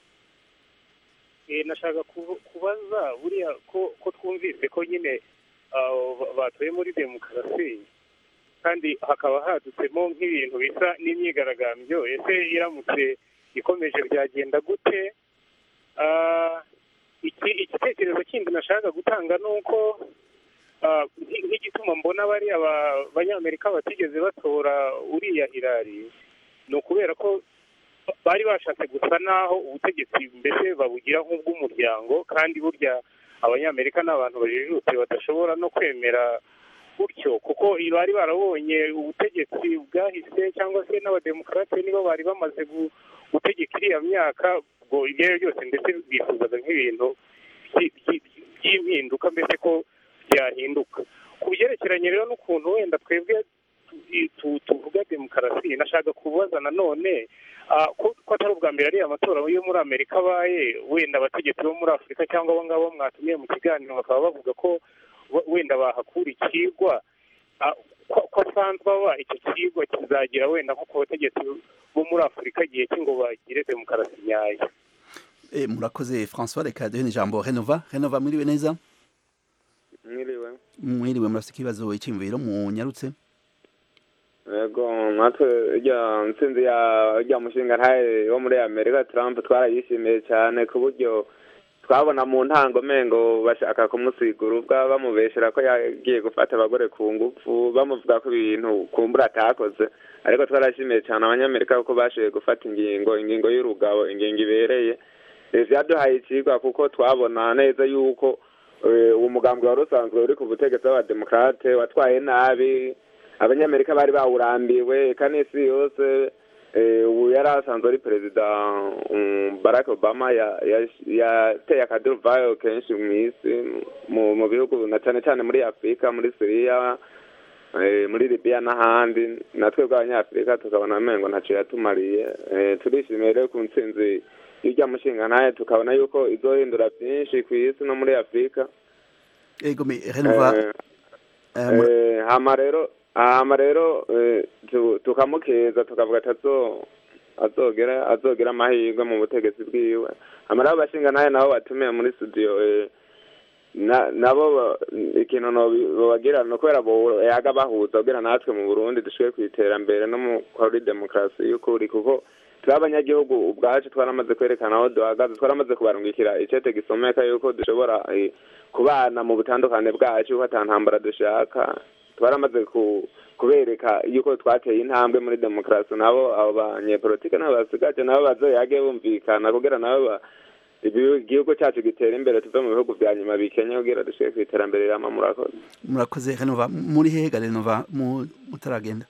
Eh, nashaka kubu- kubaza buriya ko ko twumvise ko nyine ah, ba- batoye muri demokarasi kandi hakaba hadutsemo nk'ibintu bisa n'imyigaragambyo ese iramutse ikomeje byagenda gute Ah, iki igitekerezo kindi nashaka gutanga ni uko ah, nk- nk'igituma mbona bariya ba- banyamerika batigeze batora uriya hirari ni ukubera ko bari bashatse gusa naho ubutegetsi mbese babugira nk'ubw'umuryango kandi burya abanyamerika ni abantu bajijutse badashobora no kwemera gutyo kuko bari barabonye ubutegetsi bwahise cyangwa se n'abademokarate nibo bari bamaze gu- gutegeka iriya myaka ubwo ibyo ari byo byose ndetse bifuzaga nk'ibintu by- by- by'impinduka mbese ko byahinduka ku byerekeranye rero n'ukuntu wenda twebwe tu- tu- tuvuga demokarasi nashaka kubaza nanone ah, ko ko atari ubwa mbere ariya matora yo muri amerika abaye wenda abategetsi bo muri afurika cyangwa abo ngabo mwatumiye mu kiganiro bakaba bavuga ko we- wenda bahakura ikigwa Ah, ko ko asanzwe aba icyo kigwa kizagira wenda nko ku bategetsi bo muri afurika igihe cye ngo bagire demokarasi nyayo Eh, murakoze françois reka duhe n'ijambo renova renova mwiriwe neza mwiriwe mwiriwe murafise ikibazo icyiyumviro munyarutse yego natwe irya ntsinzi ya rya mushinga ntaye wo muri amerika trump twarayishimiye cyane ku buryo twabona mu ntango mengo bashaka kumusigura ubwa bamubeshera ko yagiye gufata abagore ku ngufu bamuvuga ko ibintu kumbura atakoze ariko twarashimiye cyane abanyamerika kuko bashoboye gufata ingingo ingingo y'urugabo ingingo ibereye leta yaduhaye ikigwa kuko twabona neza yuko eh, uwo mugambwe wari usanzwe uri ku butegetsi b'abademokarate watwaye nabi abanyamerika bari bawurambiwe eka n'isi yose eh, ubu yari asanzwe ari perezida um, barack obama ya- ya- yateye akaduruvayo kenshi mu isi mu mu bihugu na cyane cyane muri afurika muri siriya eh, muri libiya n'ahandi natwe bw'abanyafurika tukabona amengo ntacyo yatumariye Eh, turishimiye rero ku ntsinzi y'irya mushinga ntaye tukabona yuko izohindura byinshi ku isi no muri afurika yego me renova Eh, eh, mura- Eh, hama rero hama rero eh, tu- tukamukeza tukavuga ati azo azogera azogera amahirwe mu butegetsi bwiwe hama rero abashinga naye nabo batumiye muri studio eh, na- nabo ba- ikintu nobagira ni ukubera bo yaga bahuza kugira natwe mu burundi dushobore ku iterambere no mu kuri demokarasi y'ukuri kuko turi abanyagihugu ubwacu twaramaze kwerekana aho duhagaze twaramaze kubarungikira icete gisomeka yuko dushobora eh, kubana mu butandukane bwacu ko ata ntambara dushaka twaramaze ku kubereka yuko twateye intambwe muri demokarasi nabo abo banyepolitike nabo basigaje nabo bazoyage bumvikana kugira nabo ba- ibi- igihugu cyacu gitera imbere tuve mu bihugu bya nyuma bikenya kugira dushobore ku iterambere rirama murakoze murakoze renova muri hehe ga renova mu- mutaragenda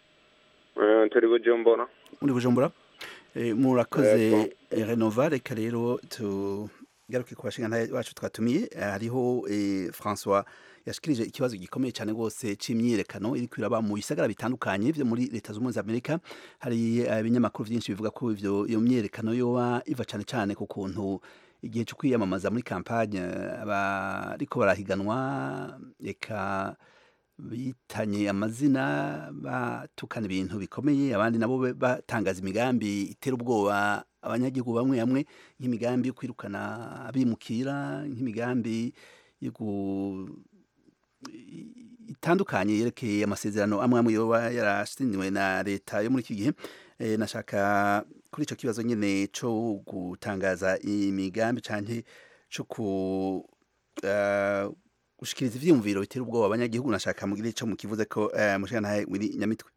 Eh, turi bujumbura muri bujumbura Eh, murakoze Yego. eh, renova reka rero tugaruke ku bashinga bacu twatumiye Eh, hariho eh, françois yashikirije ikibazo gikomeye cyane rwose c'imyiyerekano iri kwiraba mu bisagara bitandukanye vyo muri leta z'ubumwe za amerika hari eh, ibinyamakuru vyinshi bivuga ko ivyo iyo myiyerekano yoba iva cane cane ku kuntu igihe cyo kwiyamamaza muri kampanye abariko barahiganwa eka bitanye amazina batukana ibintu bikomeye abandi nabo be- batangaza imigambi itera ubwoba abanyagihugu bamwe bamwe nk'imigambi yo kwirukana abimukira nk'imigambi yo gu- itandukanye yerekeye amasezerano amwe amwe yoba yarasiniwe na leta yo muri iki gihe Eh, nashaka kuri ico kibazo nyene co gutangaza imigambi canke co ku eh, gushikiriza ivyiyumviro bitera ubwoba abanyagihugu nashaka mugire ico mukivuze ko eh, mushikana wiri nyamitwe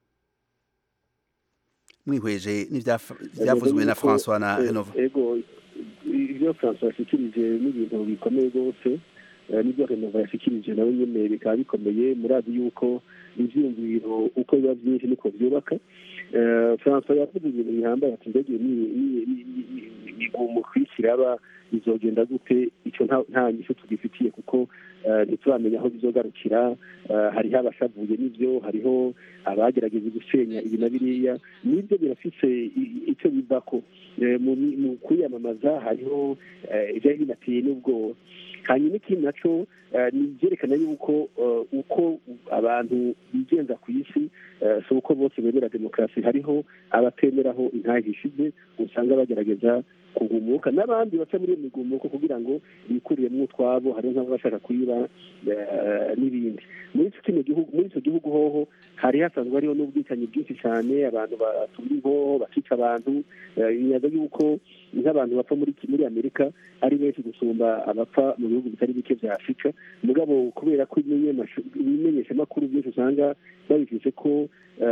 mwihweje n'ivyavuzwe na François na Renova ego ibyo francois yashikirije n'ibintu bikomeye rwose eh, n'ibyo renova yashikirije nawe nyene bikaba bikomeye murazi yuko ivyiyumviro uko biba vyinshi niko vyubaka Eh, francois yavuze ibintu bihambaye ati mbega migumu kwishyira aba bizogenda gute icyo nta- nta nyishu tugifitiye kuko eh, ntituramenya aho bizogarukira Eh, hariho abashavuye n'ibyo hariho abagerageza gusenya ibi na biriya n'ibyo birafise i- icyo bivako Eh, mu mu kwiyamamaza hariho eh, ibyari binateye n'ubwoba hanyuma ikindi naco eh, ni ibyerekana yuko eh, uko abantu bigenza ku isi eh, si uko bose bemera demokarasi hariho abatemeraho intahe ishize usanga bagerageza kugumuka n'abandi baca muri iyo migumuko kugira ngo bikuriyemo utwabo hariho nk'abashaka kuyiba eh, n'ibindi muri icyo kino gihugu muri icyo gihugu hoho hari hasanzwe hariho n'ubwicanyi bwinshi cyane abantu batumira inkoho bakica abantu eh, inyaga yuko nk'abantu bapfa muri muri amerika ari benshi gusumba abapfa mu bihugu bitari bike bya afurika mugabo kubera ko ibimenyesha- ibimenyeshamakuru byinshi usanga babifise ko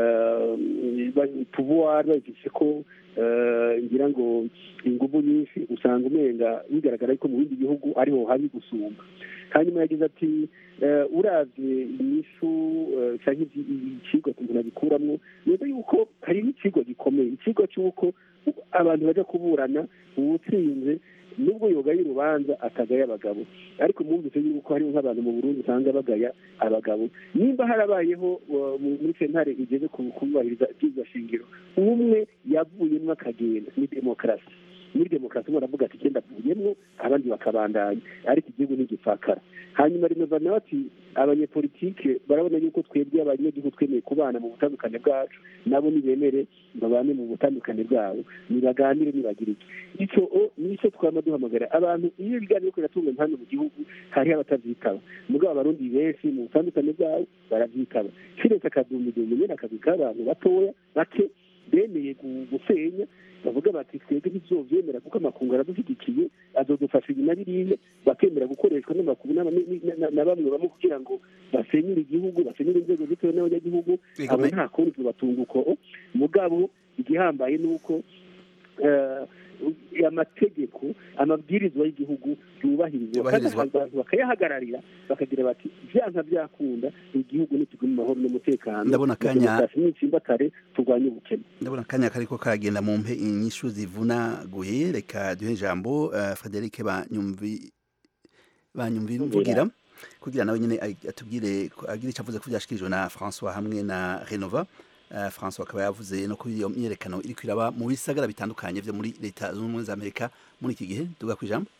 eh, ba- pouvoir babifise ko eh, ngira ngo inguvu nyinshi usanga umenga bigaragara ko mu bindi bihugu ariho habi gusumba hanyuma yagize ati eh, uravye inyishu eh, canke ivyi- icigwa umuntu abikuramwo neza yuko hari n'icigwa gikomeye icigwa c'uko abantu baja kuburana uwutsinze nubwo yogaye urubanza akagaya abagabo ariko mwumvise yuko hariho nk'abantu mu burundi usanga bagaya abagabo nimba harabayeho uh, mu- muri sentare igeze ku- kubahiriza ibyiza shingiro umwe yavuyemwo akagenda ni demokarasi muri demokarasi baravuga ati genda avuyemwo abandi bakabandanya ariko igihugu ni igipfakara hanyuma renova nawe ati abanyepolitike barabona yuko twebwe abanyagihugu twemeye kubana mu butandukane bwacu nabo nibemere babane mu butandukane bwabo nibaganire nibagire iki icyo o nicyo twama duhamagara abantu iyo ibiganiro ko biratunganya hano mu gihugu hariho abatavyitaba mugabo abarundi benshi mu butandukane bwabo baravyitaba kiretse akadumidumu nyene akazi k'abantu batoya bake bemeye gu- gusenya bavuga bati twebwe ntizovyemera kuko amakungu aradushyigikiye azodufasha ibi na biriya bakemera gukoreshwa n'amakuru n'aba- ni- ni- na- na bamwe bamwe kugira ngo basenyure igihugu basenyure inzego zitewe n'abanyagihugu Ego, abo me- nta kundi tubatunga uko mugabo igihambaye ni uko eh, amategeko amabwirizwa y'igihugu yubahirizwa kandi Yubahirizwa. abantu bakayahagararira bakagira bati vyanka byakunda igihugu nitigume mu mahoro n'umutekano Ndabona akanya- n'itsimbatare turwanye ubukene ndabona akanya kariko karagenda mu mpe inyishu zivunaguye reka duhe ijambo uh, Frederic banyumvi banyumvi mvugira kugira nawe nyene ag- atubwire ko- agire icyo avuze ko byashikirijwe na François hamwe na Renova uh, François akaba yavuze no kuri iyo myerekano iriko iraba mu bisagara bitandukanye vyo muri leta zunze ubumwe za Amerika muri iki gihe duga ku ijambo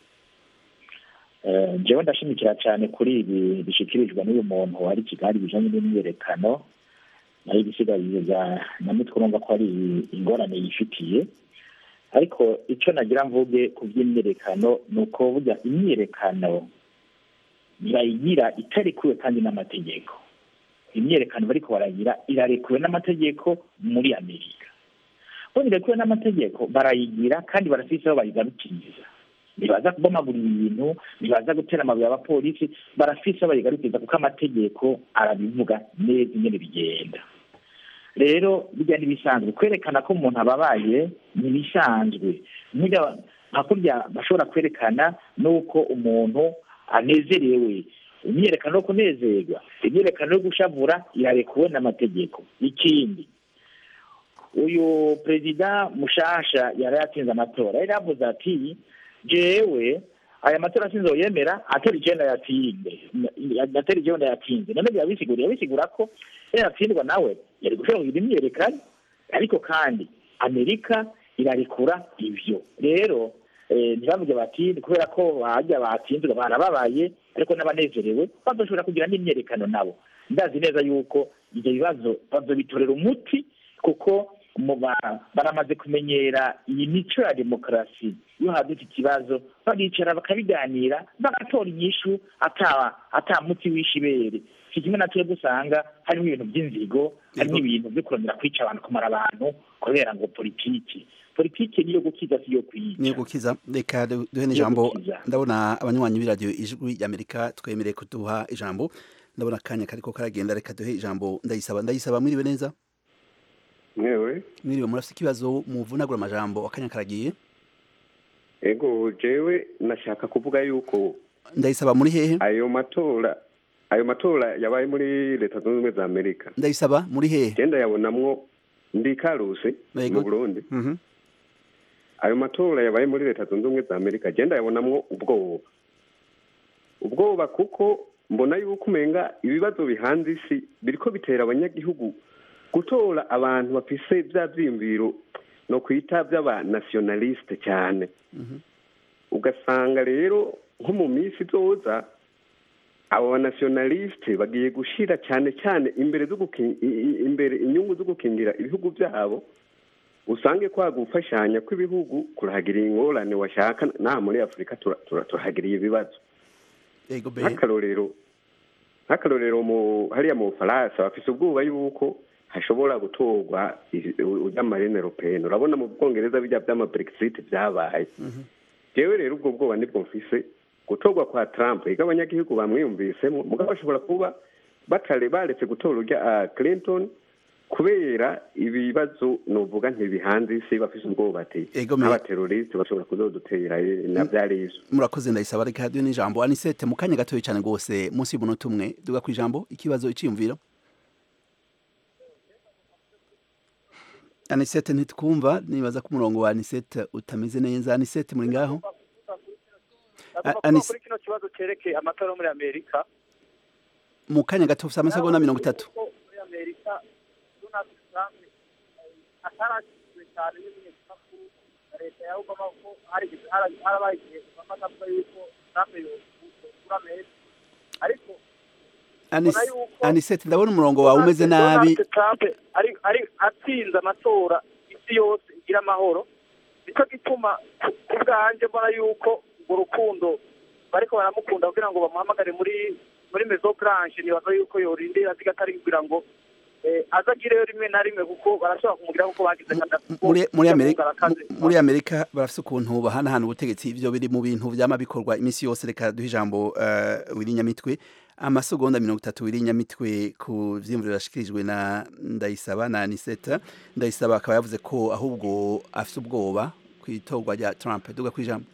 Eh, jewe ndashimikira cyane kuri ibi bishikirijwe n'uyu muntu wari kigali bijanye n'imyerekano nayo ibisigariza namitwe urumva ko ari ingorane yifitiye ariko icyo nagira mvuge ku by'imyerekano ni uko burya imyerekano barayigira itarekuwe kandi n'amategeko imyerekano bariko baragira irarekuwe n'amategeko muri amerika bo irekuwe n'amategeko barayigira kandi barafise aho bayigarukiriza ntibaza kubomagura ibintu ntibaza gutera amabuye abapolisi barafise aho bayigarukiriza kuko amategeko arabivuga neza ingene bigenda rero bijya n'ibisanzwe kwerekana ko umuntu ababaye ni ibisanzwe Burya nka kurya bashobora kwerekana n'uko umuntu anezerewe imyerekano yo kunezerwa imyerekano yo gushavura irarekuwe n'amategeko ikindi uyu perezida mushasha yari yatsinze amatora yari yavuze ati jewe aya matora sinzoyemera atari icenda yatsinde atari icenda yatsinze none birabisigura yabisigura ko iyo yatsindwa nawe yari gushobora kugira imyerekano ariko kandi amerika irarekura ivyo rero eh, ntibavuge bati kubera ko hajya batsinzwe barababaye ariko n'abanezerewe bazoshobora kugira n'imyerekano nabo ndazi neza yuko ibyo bibazo bazobitorera umuti kuko mu ba- baramaze kumenyera iyi mico ya demokarasi iyo hadutse ikibazo baricara bakabiganira bagatora inyishu ata ata muti w'ishibere si kimwe na twebwe usanga harimo ibintu by'inzigo harimo ibintu byo kurondera kwica abantu kumara abantu kubera ngo politiki politiki niyo gukiza si yo kwica niyo gukiza reka du- duhe Niyo n'ijambo gukiza. ndabona abanywanyi b'iradiyo ijwi ry'amerika twemereye kuduha ijambo ndabona akanya kariko karagenda reka duhe ijambo ndayisaba ndayisaba mwiriwe neza mwewe mwiriwe murafite ikibazo muvunagura amajambo akanya karagiye ego jewe nashaka kuvuga yuko ndayisaba muri hehe ayo matora ayo matora yabaye muri leta zunze ubumwe za amerika ndayisaba muri hehe genda yabonamwo ndi karuse Yego. mu burundi Mhm. ayo matora yabaye muri leta zunze ubumwe za amerika genda yabonamwo ubwoba ubwoba kuko mbona yuko umenga ibibazo bihanze isi biriko bitera abanyagihugu gutora abantu bafise bya vyiyumviro no kwita vy'abanationaliste cyane ugasanga rero nko mu minsi izoza abo banationaliste bagiye gushira cyane cyane imbere zo gukin- i- i- imbere inyungu zo gukingira ibihugu byabo usange kwa gufashanya kw'ibihugu kurahagiriye ingorane washaka naha muri afurika tura- tura- turahagiriye ibibazo ego be nk'akarorero nk'akarorero mu hariya mu bufaransa bafise ubwoba yuko hashobora gutorwa ujya marine européenne urabona mu bwongereza bijya by'ama brexit byabaye jewe rero ubwo bwoba nibwo mfise gutorwa kwa trump ega abanyagihugu bamwiyumvisemo mugabo bashobora kuba batare baretse gutora urya ah, clinton kubera ibibazo novuga ntibihanze isi bafise ubwoba ati Ego me- n'abateroriste bashobora kuzodutera eh, na vyari ivyo murakoze ndayisaba reka duhe n'ijambo anisete mu kanya gatoya cyane rwose munsi y'umunota umwe duga ku ijambo ikibazo iciyumviro anisete ntitwumva nibaza ko umurongo wa anisete utameze neza anisete muri ngaho ndavuga ko Anis- kuri kino kibazo cyerekeye amatora yo muri amerika mu kanya gato ufite amasegonda mirongo itatu ko muri amerika donald trump eh, atarashyizwe cyane n'ibimenyetsamakuru na leta ya obama ko hari- hari- harabaye igihe obama avuga yuko trump yokura amerika ariko Anis- mbona yuko anisete ndabona umurongo wawe umeze nabi Donald Trump ari ari atsinze amatora isi yose igira amahoro nicyo gituma ku- ku bwanjye mbona yuko urwo rukundo bariko baramukunda kugira ngo bamuhamagare muri muri mezo blanche nibaza yuko yorindira zigatari kugira ngo eh, azagireyo rimwe na rimwe kuko barashobora kumugira kuko bagize Gaddafi kuko muri muri amerika arakaze. mu- muri amerika barafite ukuntu bahanahana ubutegetsi ivyo biri mu bintu vyama bikorwa iminsi yose reka duhe ijambo uh, wirinyamitwe amasegonda mirongo itatu wirinyamitwe ku vyiyumviro yashikirijwe na ndayisaba na aniseta ndayisaba akaba yavuze ko ahubwo afite ubwoba ku itorwa rya trump duga ku ijambo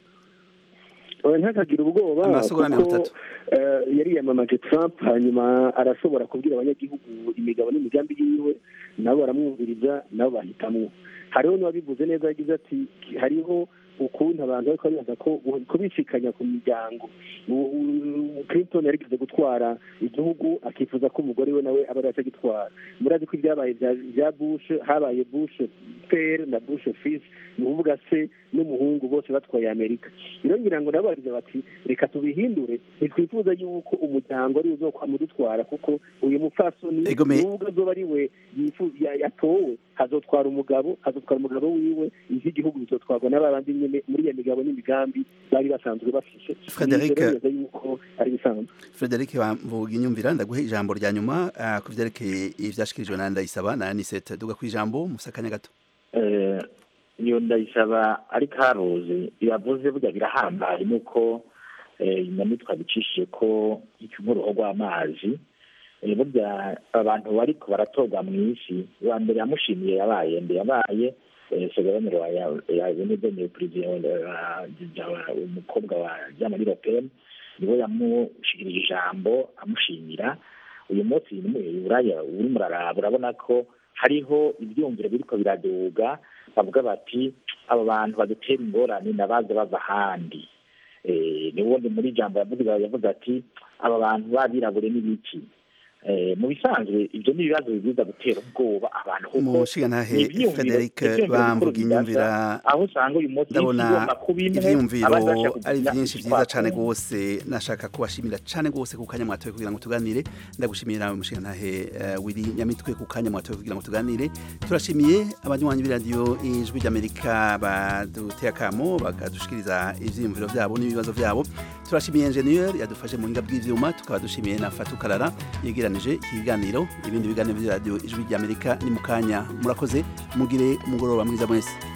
oya ntakagira ubwoba Amasegonda mirongo kuko itatu. eh, yari yamamaje trump hanyuma arashobora kubwira abanyagihugu imigabo n'imigambi yiwe nabo baramwumviriza nabo bahitamwo hariho n'uwabivuze neza yagize ati hariho ukuntu abantu bariko baribaza ko kubisikanya ku miryango U- u- clinton yarigeze gutwara igihugu akifuza ko umugore we nawe aba ariwe gitwara murazi ko ibyabaye bya- bya bush habaye bush pere na bush fils ni ukuvuga se n'umuhungu bose batwaye amerika rero ngira ngo nabo bariza bati reka tubihindure ntitwifuza yuko umuryango ari uzokwama udutwara kuko uyu mupfasoni Ego me- nubwo azoba ari we yifu- ya- yatowe hazotwara umugabo hazotwara umugabo wiwe ivy'igihugu bizotwarwa n'abandi nyene muri iyo migabo n'imigambi bari basanzwe bafishe Frederic- Nivyo rero neza yuko ari bisanzwe frederic bamvuga inyumvira ndaguhe ijambo rya nyuma uh, ku vyerekeye ivyashikirijwe na ndayisaba na anisete duga ku ijambo musa akanya gato Eh, iyo ndayisaba ari karuzi yavuze burya birahambaye nuko eh, inyamitwa bicishije ko nk'uruhu rw'amazi Eh, burya abantu bariko baratorwa mu isi uwa mbere yamushimiye yabaye mbe yabaye segabaniro ya benedeni perezida umukobwa wa jamari ropeni niwe yamushikirije ijambo amushimira uyu munsi buraya uri muraraba urabona ko hariho ibyumviro biriko biraduga bavuga bati abo bantu badutera ingorane nabaza bava ahandi Eh, ni wundi muri ijambo yavuze yavuze ati aba bantu babirabure n'ibiki Eh, mu bisanzwe ibyo ni ibibazo bibuza gutera ubwoba abantu kuko umushigantahe ni ivyiyumviro- Frederic ivyiyumviro bamvuga bikuru inyumvira bidasa, aho usanga uyu munsi ndabona igomba kuba imwe, ivyiyumviro abandi bashaka ari kugira byinshi icyo vyiza cane twakora. gose nashaka kubashimira cane gose ku kanya mwatoye kugira ngo tuganire ndagushimira umushigantahe uh, Willy Nyamitwe ku kanya mwatoye kugira ngo tuganire turashimiye abanywanyi b'iradiyo ijwi ry'Amerika baduteye akamo bakadushikiriza ivyiyumviro vyabo n'ibibazo vyabo turashimiye engineer yadufashe mu hinga bw'ivyuma tukaba dushimiye na Fatou Karara yegeranije ikiganiro ibindi biganiro by'iradiyo ijwi ry'Amerika ni mu kanya murakoze mugire umugoroba mwiza mwese